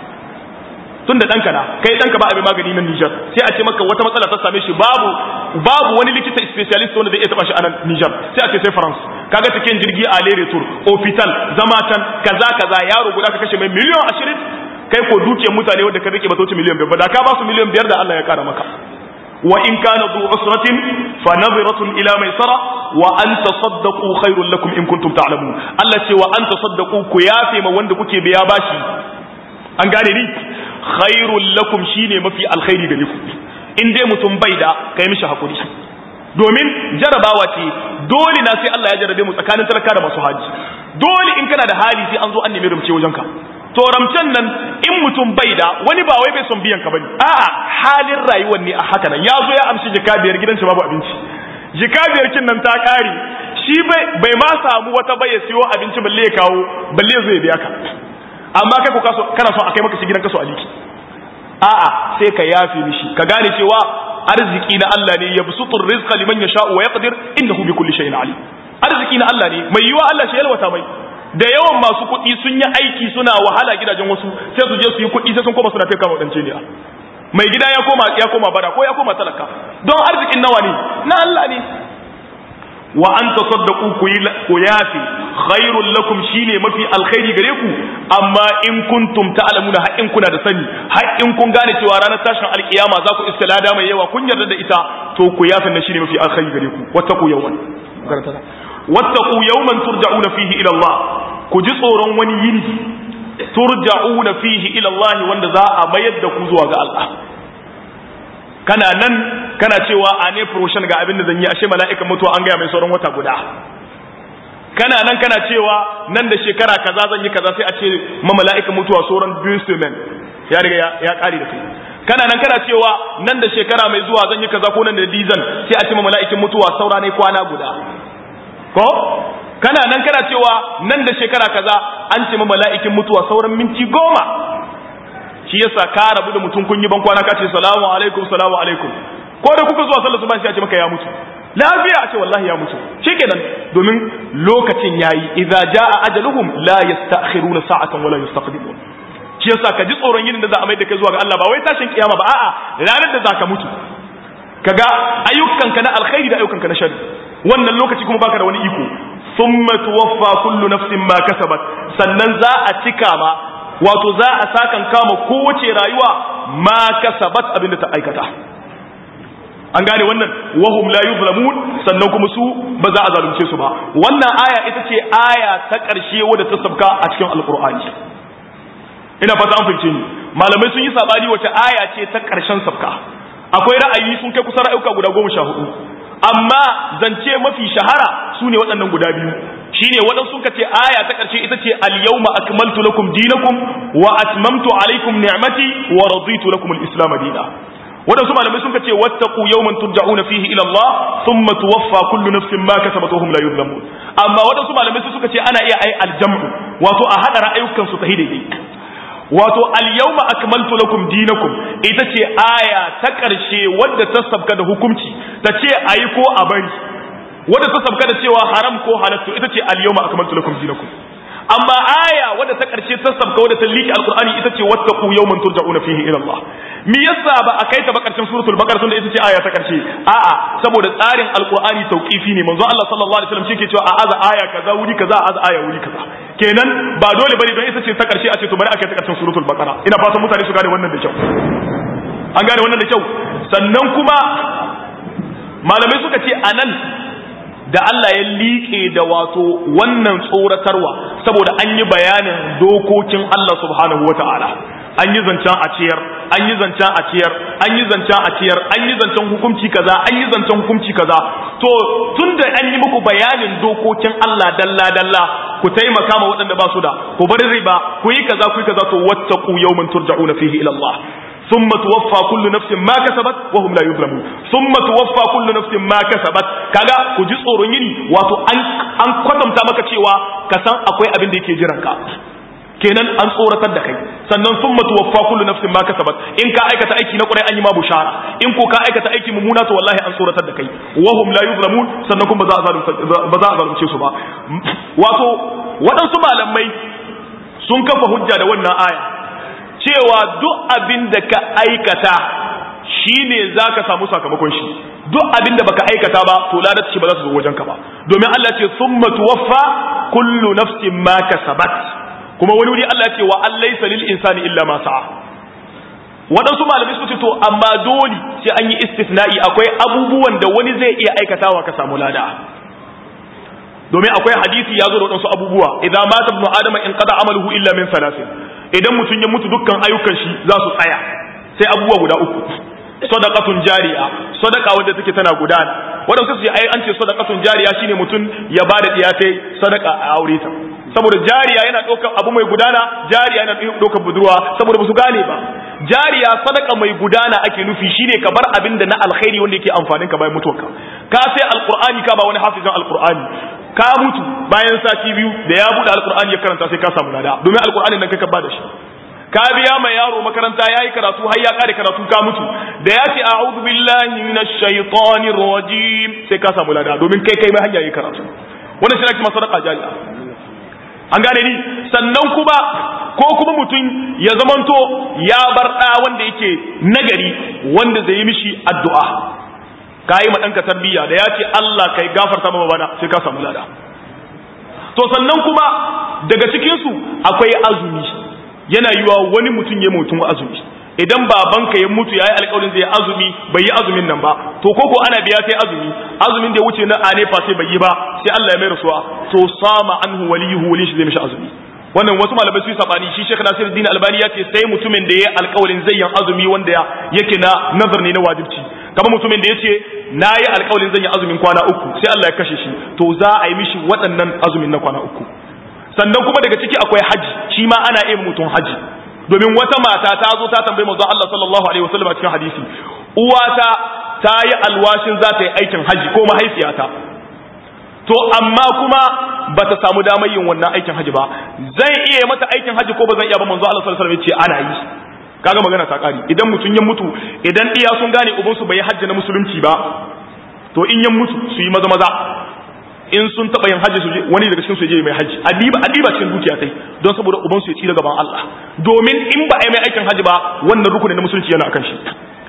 tun da ɗanka na kai ɗanka ba abin magani na Nijar sai a ce maka wata matsala ta same shi babu babu wani likita specialist wanda zai iya taba shi a nan Nijar sai a ce sai France kaga cikin jirgi a lere tour hospital zama can kaza kaza yaro guda ka kashe mai miliyan ashirin kai ko dukiyar mutane wanda ka rike ba ta wuce miliyan biyar ba da ka ba su miliyan biyar da Allah ya kara maka wa in kana du usratin fa nadhiratun ila maisara wa an tasaddaqu khairul lakum in kuntum ta'lamun Allah ce wa an tasaddaqu ku yafe ma wanda kuke biya bashi an gane ni khairul lakum shine mafi alkhairi gare ku in dai mutum bai da kai mishi hakuri domin jarabawa ce dole na sai Allah ya jarabe mu tsakanin talaka da masu haji dole in kana da hali sai an zo an nemi rumce wajenka to ramcen nan in mutum bai da wani ba wai bai son biyan ka bane a'a halin rayuwar ne a haka nan ya zo ya amshi jika biyar gidan shi babu abinci jika biyar kin nan ta kare shi bai bai ma samu wata bai ya siyo abinci balle ya kawo balle zai biya ka amma kai ko kana son a kai maka shi gidan kaso aliki a'a sai ka yafe mishi ka gane cewa arziki na Allah ne yabsutur rizqa liman yasha'u wa yaqdir innahu bikulli shay'in alim arziki na Allah ne mai yiwa Allah shi yalwata mai da yawan masu kuɗi sun yi aiki suna wahala gidajen wasu sai su je su yi kuɗi sai sun koma suna taimaka wadance ne mai gida ya koma ya koma bara ko ya koma talaka don arzikin nawa ne na Allah ne wa an tasaddaqu ku yi ku yafi khairul lakum shine mafi alkhairi gare ku amma in kuntum ta'lamuna har in kuna da sani har in kun gane cewa ranar tashin alkiyama za ku iska lada mai yawa kun yarda da ita to ku yafi na shine mafi alkhairi gare ku wattaqu yawman wattaqu yawman turja'una fihi ila Allah ku ji tsoron wani yini turja'una fihi ila Allah wanda za a mayar da ku zuwa ga Allah kana nan kana cewa a ne promotion ga abin da zan yi ashe mala'ikan mutuwa an gaya mai sauran wata guda kana nan kana cewa nan da shekara kaza zan yi kaza sai a ce ma mala'ikan mutuwa sauran biyu ya riga ya kare da kai kana nan kana cewa nan da shekara mai zuwa zan yi kaza ko nan da dizan sai a ce ma mala'ikan mutuwa saura ne kwana guda ko kana nan kana cewa nan da shekara kaza an ce ma mala'ikin mutuwa sauran minti goma shi yasa ka rabu da mutum kun yi ban kwana ka ce salamu alaikum salamu alaikum ko da kuka zuwa sallar subhan sai a ce maka ya mutu lafiya a ce wallahi ya mutu shikenan domin lokacin yayi idza jaa ajaluhum la yasta'khiruna sa'atan wala yastaqdimun shi yasa ka ji tsoron yin da za a mai da kai zuwa ga Allah ba wai tashin kiyama ba a'a ranar da zaka mutu kaga ayyukanka na alkhairi da ayyukanka na sharri wannan lokaci kuma baka da wani iko thumma tuwaffa kullu nafsin ma kasabat sannan za a cika ma wato za a sakan kama kowace rayuwa ma kasabat abinda ta aikata an gane wannan wahum la yuzlamun sannan kuma su ba za a zalunce su ba wannan aya ita ce aya ta ƙarshe wadda ta sabka a cikin alqur'ani ina fata an fahimce ni malamai sun yi sabani wace aya ce ta ƙarshen sabka akwai ra'ayi sun kai kusa ra'ayuka guda goma sha hudu amma zance mafi shahara su ne waɗannan guda biyu shine waɗansu sun ce aya ta ƙarshe ita ce al-yawma akmaltu lakum dinakum wa atmamtu alaykum ni'mati wa raditu lakum al-islam dina waɗansu malamai sun ce wattaqu yawman turja'una fihi ila Allah thumma tuwaffa kullu nafsin ma kasabat wa hum la yuzlamun amma waɗansu malamai suka ce ana iya ai al-jam'u wato a hada ra'ayukan su tahidi wato al-yawma akmaltu lakum dinakum ita ce aya ta ƙarshe wadda ta sabka da hukunci ta ce ayi ko a bari wadda ta sabka da cewa haram ko halattu ita ce al-yawma akmaltu lakum dinakum amma aya wadda ta karshe ta sabka wadda ta liki alqur'ani ita ce wattaqu yawman turja'una fihi ila Allah me yasa ba a kai ta ba karshen suratul baqara tunda ita ce aya ta karshe a'a saboda tsarin alqur'ani tauqifi ne manzo Allah sallallahu alaihi wasallam shike cewa a aza aya kaza wuri kaza a aza aya wuri kaza kenan ba dole bane don ita ce ta karshe a ce to bari a kai ta karshen suratul baqara ina fatan mutane su gane wannan da kyau an gane wannan da kyau sannan kuma malamai suka ce anan da Allah ya liƙe da wato wannan tsoratarwa saboda an yi bayanin dokokin Allah subhanahu wata'ala an yi zancen a ciyar an yi zancen a ciyar an yi zancen a ciyar an yi zancen hukunci kaza an yi zancen hukunci kaza to tunda an yi muku bayanin dokokin Allah dalla dalla ku taimaka ma waɗanda ba su da ku bar riba ku yi kaza ku yi kaza to wattaqu yawman turja'una fihi ila Allah ثم توفى كل نفس ما كسبت وهم لا يظلمون ثم توفى كل نفس ما كسبت kaga ku ji tsoron yini wato an an kwatanta maka cewa ka san akwai abin da yake jiran ka kenan an tsoratar da kai sannan summa tuwaffa kullu nafsin ma kasabat in ka aikata aiki na kurai an yi ma bushara in ko ka aikata aiki mummuna to wallahi an tsoratar da kai wa hum la yuzlamun sannan kuma ba za a zalunce su ba wato waɗansu malamai sun kafa hujja da wannan aya cewa duk abin da ka aikata shine zaka samu sakamakon shi duk abin da baka aikata ba to ladar shi ba za su zo wajen ka ba domin Allah ce summa tuwaffa kullu nafsin ma kasabat kuma wani wuri Allah ce wa an laysa lil insani illa ma sa'a waɗansu malamai suka ce to amma dole sai an yi istisna'i akwai abubuwan da wani zai iya aikatawa ka samu lada domin akwai hadisi ya zo da waɗansu abubuwa idan mata ibnu adama in qada amaluhu illa min salasin idan mutum ya mutu dukkan ayyukan shi za su tsaya sai abubuwa guda uku sadaqatun jariya sadaqa wanda take tana gudana waɗansu su ai an ce sadaqatun jariya shine mutum ya bada diyatai sadaqa a aure ta saboda jariya yana ɗaukar abu mai gudana jariya yana ɗaukar budurwa saboda ba su gane ba jariya sadaka mai gudana ake nufi shine ka bar abin da na alkhairi wanda yake amfanin ka bayan mutuwarka ka sai alqur'ani ka ba wani hafizan alqur'ani ka mutu bayan sati biyu da ya bude alqur'ani ya karanta sai ka samu lada domin alqur'anin nan ka ba da shi ka biya mai yaro makaranta yayi karatu har ya kare karatu ka mutu da ya ce a'udhu billahi minash shaitanir rajim sai ka samu lada domin kai kai mai hanya yayi karatu wannan shi ne kuma sadaka jariya an gane ni sannan kuma ko kuma mutum ya zamanto ya bar ɗa wanda yake nagari wanda zai yi mishi addu'a ka yi ɗanka tarbiyya da ya ce Allah kai gafarta ma bana sai ka samu lada to sannan kuma daga cikinsu akwai azumi yana yiwa wani mutum ya mutum azumi idan babanka ya mutu yayi alƙawarin zai azumi bai yi azumin nan ba to koko ana biya sai azumi azumin da ya wuce na anefa sai bai yi ba sai Allah ya mai rasuwa to sama anhu waliyuhu wali shi zai mishi azumi wannan wasu malamai su yi sabani shi Sheikh Nasiruddin Albani ya ce sai mutumin da ya alƙawarin zai yi azumi wanda yake na nazar ne na wajibci kamar mutumin da ya ce na yi alƙawarin zan yi azumin kwana uku sai Allah ya kashe shi to za a yi mishi waɗannan azumin na kwana uku sannan kuma daga ciki akwai haji shi ma ana yin mutum haji domin wata mata ta zo ta tambayi manzon Allah sallallahu alaihi wasallam a cikin hadisi uwata ta yi alwashin za ta yi aikin haji ko mahaifiyata to amma kuma ba ta samu damar yin wannan aikin haji ba zan iya mata aikin haji ko ba zan iya ba manzo Allah sallallahu alaihi wasallam ya ce ana yi kaga magana ta kari idan mutun ya mutu idan iya sun gane uban su bai haji na musulunci ba to in ya mutu su yi maza maza in sun taba yin haji su je wani daga cikin su je mai haji adiba adiba cikin dukiya tai don saboda uban su ya ci gaban Allah domin in ba a yi mai aikin haji ba wannan rukunin na musulunci yana akan shi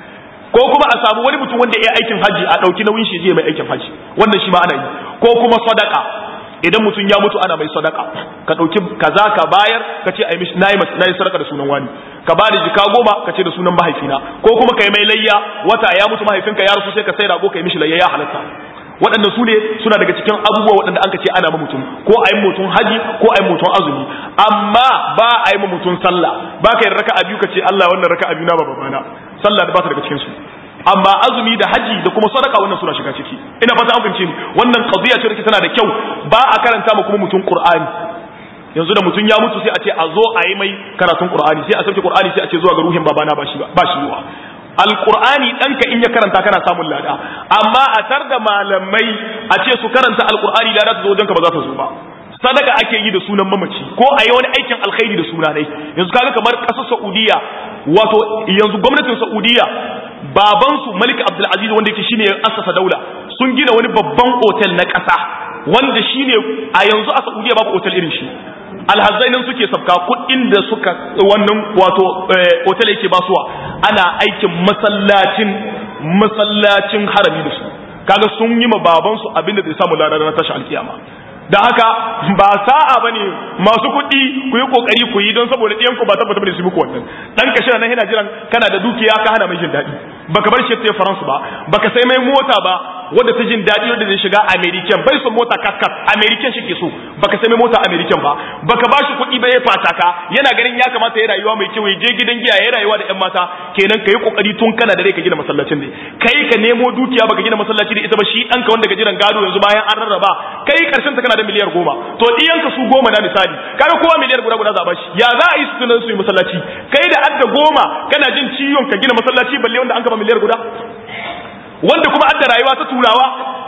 ko kuma a samu wani mutum wanda ya aikin haji a ɗauki nauyin shi je mai aikin haji wannan shi ma ana yi ko kuma sadaka idan mutum ya mutu ana mai sadaka ka ɗauki kaza ka bayar ka ce ai mishi nayi nayi sadaka da sunan wani ka ba da jika goma ka ce da sunan mahaifina ko kuma kai mai layya wata ya mutu mahaifinka ya rasu sai ka sai rago kai mishi layya ya halatta waɗanda su ne suna daga cikin abubuwa waɗanda an ka ce ana ma mutum ko a yi mutum haji ko a yi mutum azumi amma ba a yi ma mutum sallah ba ka yi raka a biyu ka ce Allah wannan raka a biyu na ba babana sallah da ba ta daga cikin su amma azumi da haji da kuma sadaka wannan suna shiga ciki ina fata an fahimce ni wannan qadiya ce tana da kyau ba a karanta ma kuma mutum qur'ani yanzu da mutum ya mutu sai a ce a zo a yi mai karatun qur'ani sai a sauke qur'ani sai a ce zuwa ga ruhin babana ba shi ba shi yiwa alqur'ani danka in ya karanta kana samun lada amma a tar da malamai a ce su karanta alqur'ani lada ta zo wajenka ba za ta zo ba sadaka ake yi da sunan mamaci ko a yi wani aikin alkhairi da sunanai yanzu kaga kamar ƙasar saudiya wato yanzu gwamnatin saudiya babansu malik abdulaziz wanda yake shine ya assasa daula sun gina wani babban otel na ƙasa wanda shine a yanzu a saudiya babu otel irin shi alhazzainin suke sabka kuɗin da suka wannan wato otel yake basuwa ana aikin masallacin masallacin harami da su kaga sun yi ma babansu abinda zai samu ladar na tashi alkiyama da haka ba sa'a bane masu kuɗi ku yi kokari ku yi don saboda ɗiyanku ba tabbata bane su muku wannan dan ka shirya nan yana jiran kana da dukiya ka hana mai jin daɗi baka bar shi ta faransu ba baka sai mai mota ba wanda ta jin daɗi wanda zai shiga american bai son mota kaskas american shi ke so baka sai mai mota american ba baka ba shi kuɗi ba ya fata ka yana ganin ya kamata ya rayuwa mai kyau ya je gidan giya ya rayuwa da ƴan mata kenan ka yi kokari tun kana da rai ka gina masallacin ne kai ka nemo dukiya baka gina masallaci da ita ba shi ɗanka wanda ka jiran gado yanzu bayan an rarraba kai karshen ta kana da miliyar goma to ɗiyanka su goma na misali kaga kowa miliyar guda guda za a bashi ya za a yi su tunan su yi masallaci kai da adda goma kana jin ciwon ka gina masallaci balle wanda an gaba miliyar guda wanda kuma adda rayuwa ta turawa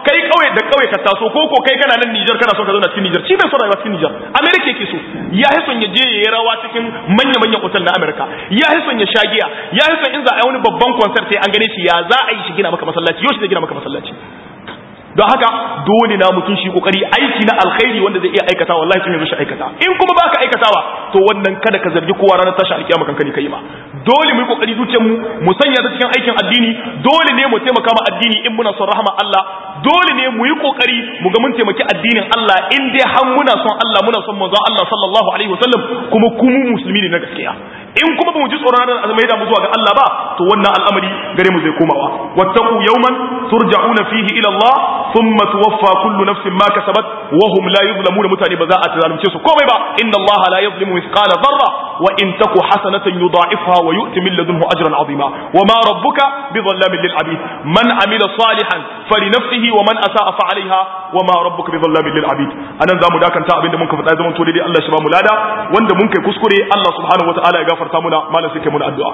kai kauye da kauye ka taso ko ko kai kana nan Niger kana so ka zauna cikin Niger shi bai son rayuwa cikin Niger America yake so ya yi son ya je ya yi rawa cikin manya manyan hotel na America ya yi son ya sha giya ya yi son in za a yi wani babban concert sai an gane shi ya za a yi shi gina maka masallaci yau shi zai gina maka masallaci don haka dole na mutum shi kokari aiki na alkhairi wanda zai iya aikata wallahi tun yanzu shi aikata in kuma baka aikatawa to wannan kada ka zargi kowa ranar tashi alkiyama kanka ne kai ma dole mu yi kokari zuciyar mu mu sanya ta cikin aikin addini dole ne mu taimaka ma addini in muna son rahama Allah dole ne mu yi kokari mu ga mun taimaki addinin Allah in dai har muna son Allah muna son manzon Allah sallallahu alaihi wasallam kuma kuma musulmi ne na gaskiya in kuma ba mu ji tsoron ranar azumai da mu zuwa ga Allah ba to wannan al'amari gare mu zai komawa wattaqu yawman turja'una fihi ila Allah thumma tuwaffa kullu nafsin ma kasabat wa hum la yuzlamuna mutane ba za a zalunce su komai ba inna Allah la yuzlimu mithqala dharra wa in taku hasanatan yudha'ifha wa yu'ti min ladunhu ajran 'azima wa ma rabbuka bidhallamin lil 'abid man 'amila salihan falinafsihi wa man asa'a fa 'alayha wa ma rabbuka bidhallamin lil 'abid anan zamu dakanta abinda mun ka faɗa zaman to dai Allah shi ba mu lada wanda mun kai kuskure Allah subhanahu wa ta'ala ya gafarta muna malam sai kai muna addu'a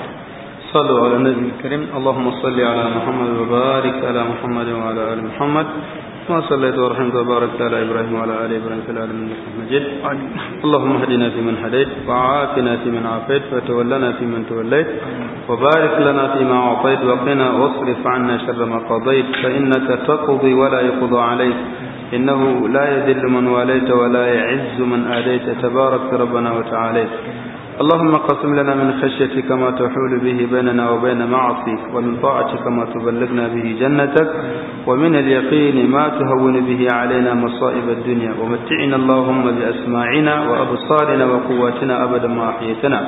صلوا على النبي الكريم اللهم صل على محمد وبارك على محمد وعلى ال محمد كما صليت ورحمت وباركت على ابراهيم وعلى ال ابراهيم في العالمين انك مجيد اللهم اهدنا فيمن هديت وعافنا فيمن عافيت وتولنا فيمن توليت وبارك لنا فيما اعطيت وقنا واصرف عنا شر ما قضيت فانك تقضي ولا يقضى عليك إنه لا يذل من واليت ولا يعز من آليت تبارك ربنا وتعاليت اللهم قسم لنا من خشيتك ما تحول به بيننا وبين معصيك ومن طاعتك ما تبلغنا به جنتك ومن اليقين ما تهون به علينا مصائب الدنيا ومتعنا اللهم بأسماعنا وأبصارنا وقواتنا أبدا ما أحييتنا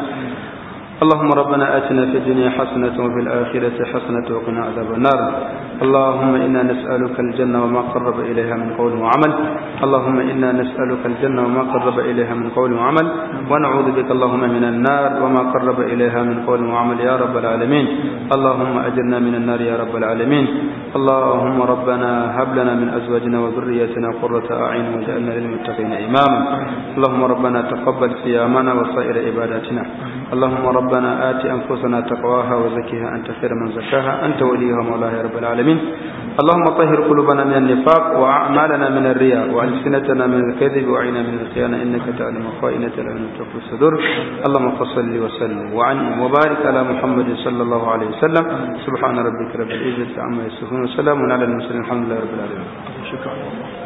اللهم ربنا آتنا في الدنيا حسنة وفي الآخرة حسنة وقنا عذاب النار اللهم إنا نسألك الجنة وما قرب إليها من قول وعمل اللهم إنا نسألك الجنة وما قرب إليها من قول وعمل ونعوذ بك اللهم من النار وما قرب إليها من قول وعمل يا رب العالمين اللهم أجرنا من النار يا رب العالمين اللهم ربنا هب لنا من أزواجنا وذريتنا قرة أعين واجعلنا للمتقين إماما اللهم ربنا تقبل صيامنا وسائر عباداتنا اللهم ربنا آت أنفسنا تقواها وزكها أنت خير من زكاها أنت وليها مولاها يا رب العالمين اللهم طهر قلوبنا من النفاق وأعمالنا من الرياء وألسنتنا من الكذب وعينا من الخيانة إنك تعلم خائنة العين وتخفي الصدور اللهم صل وسلم وعنهم وبارك على محمد صلى الله عليه وسلم سبحان ربك رب العزة عما يصفون وسلام على المرسلين الحمد لله رب العالمين shukran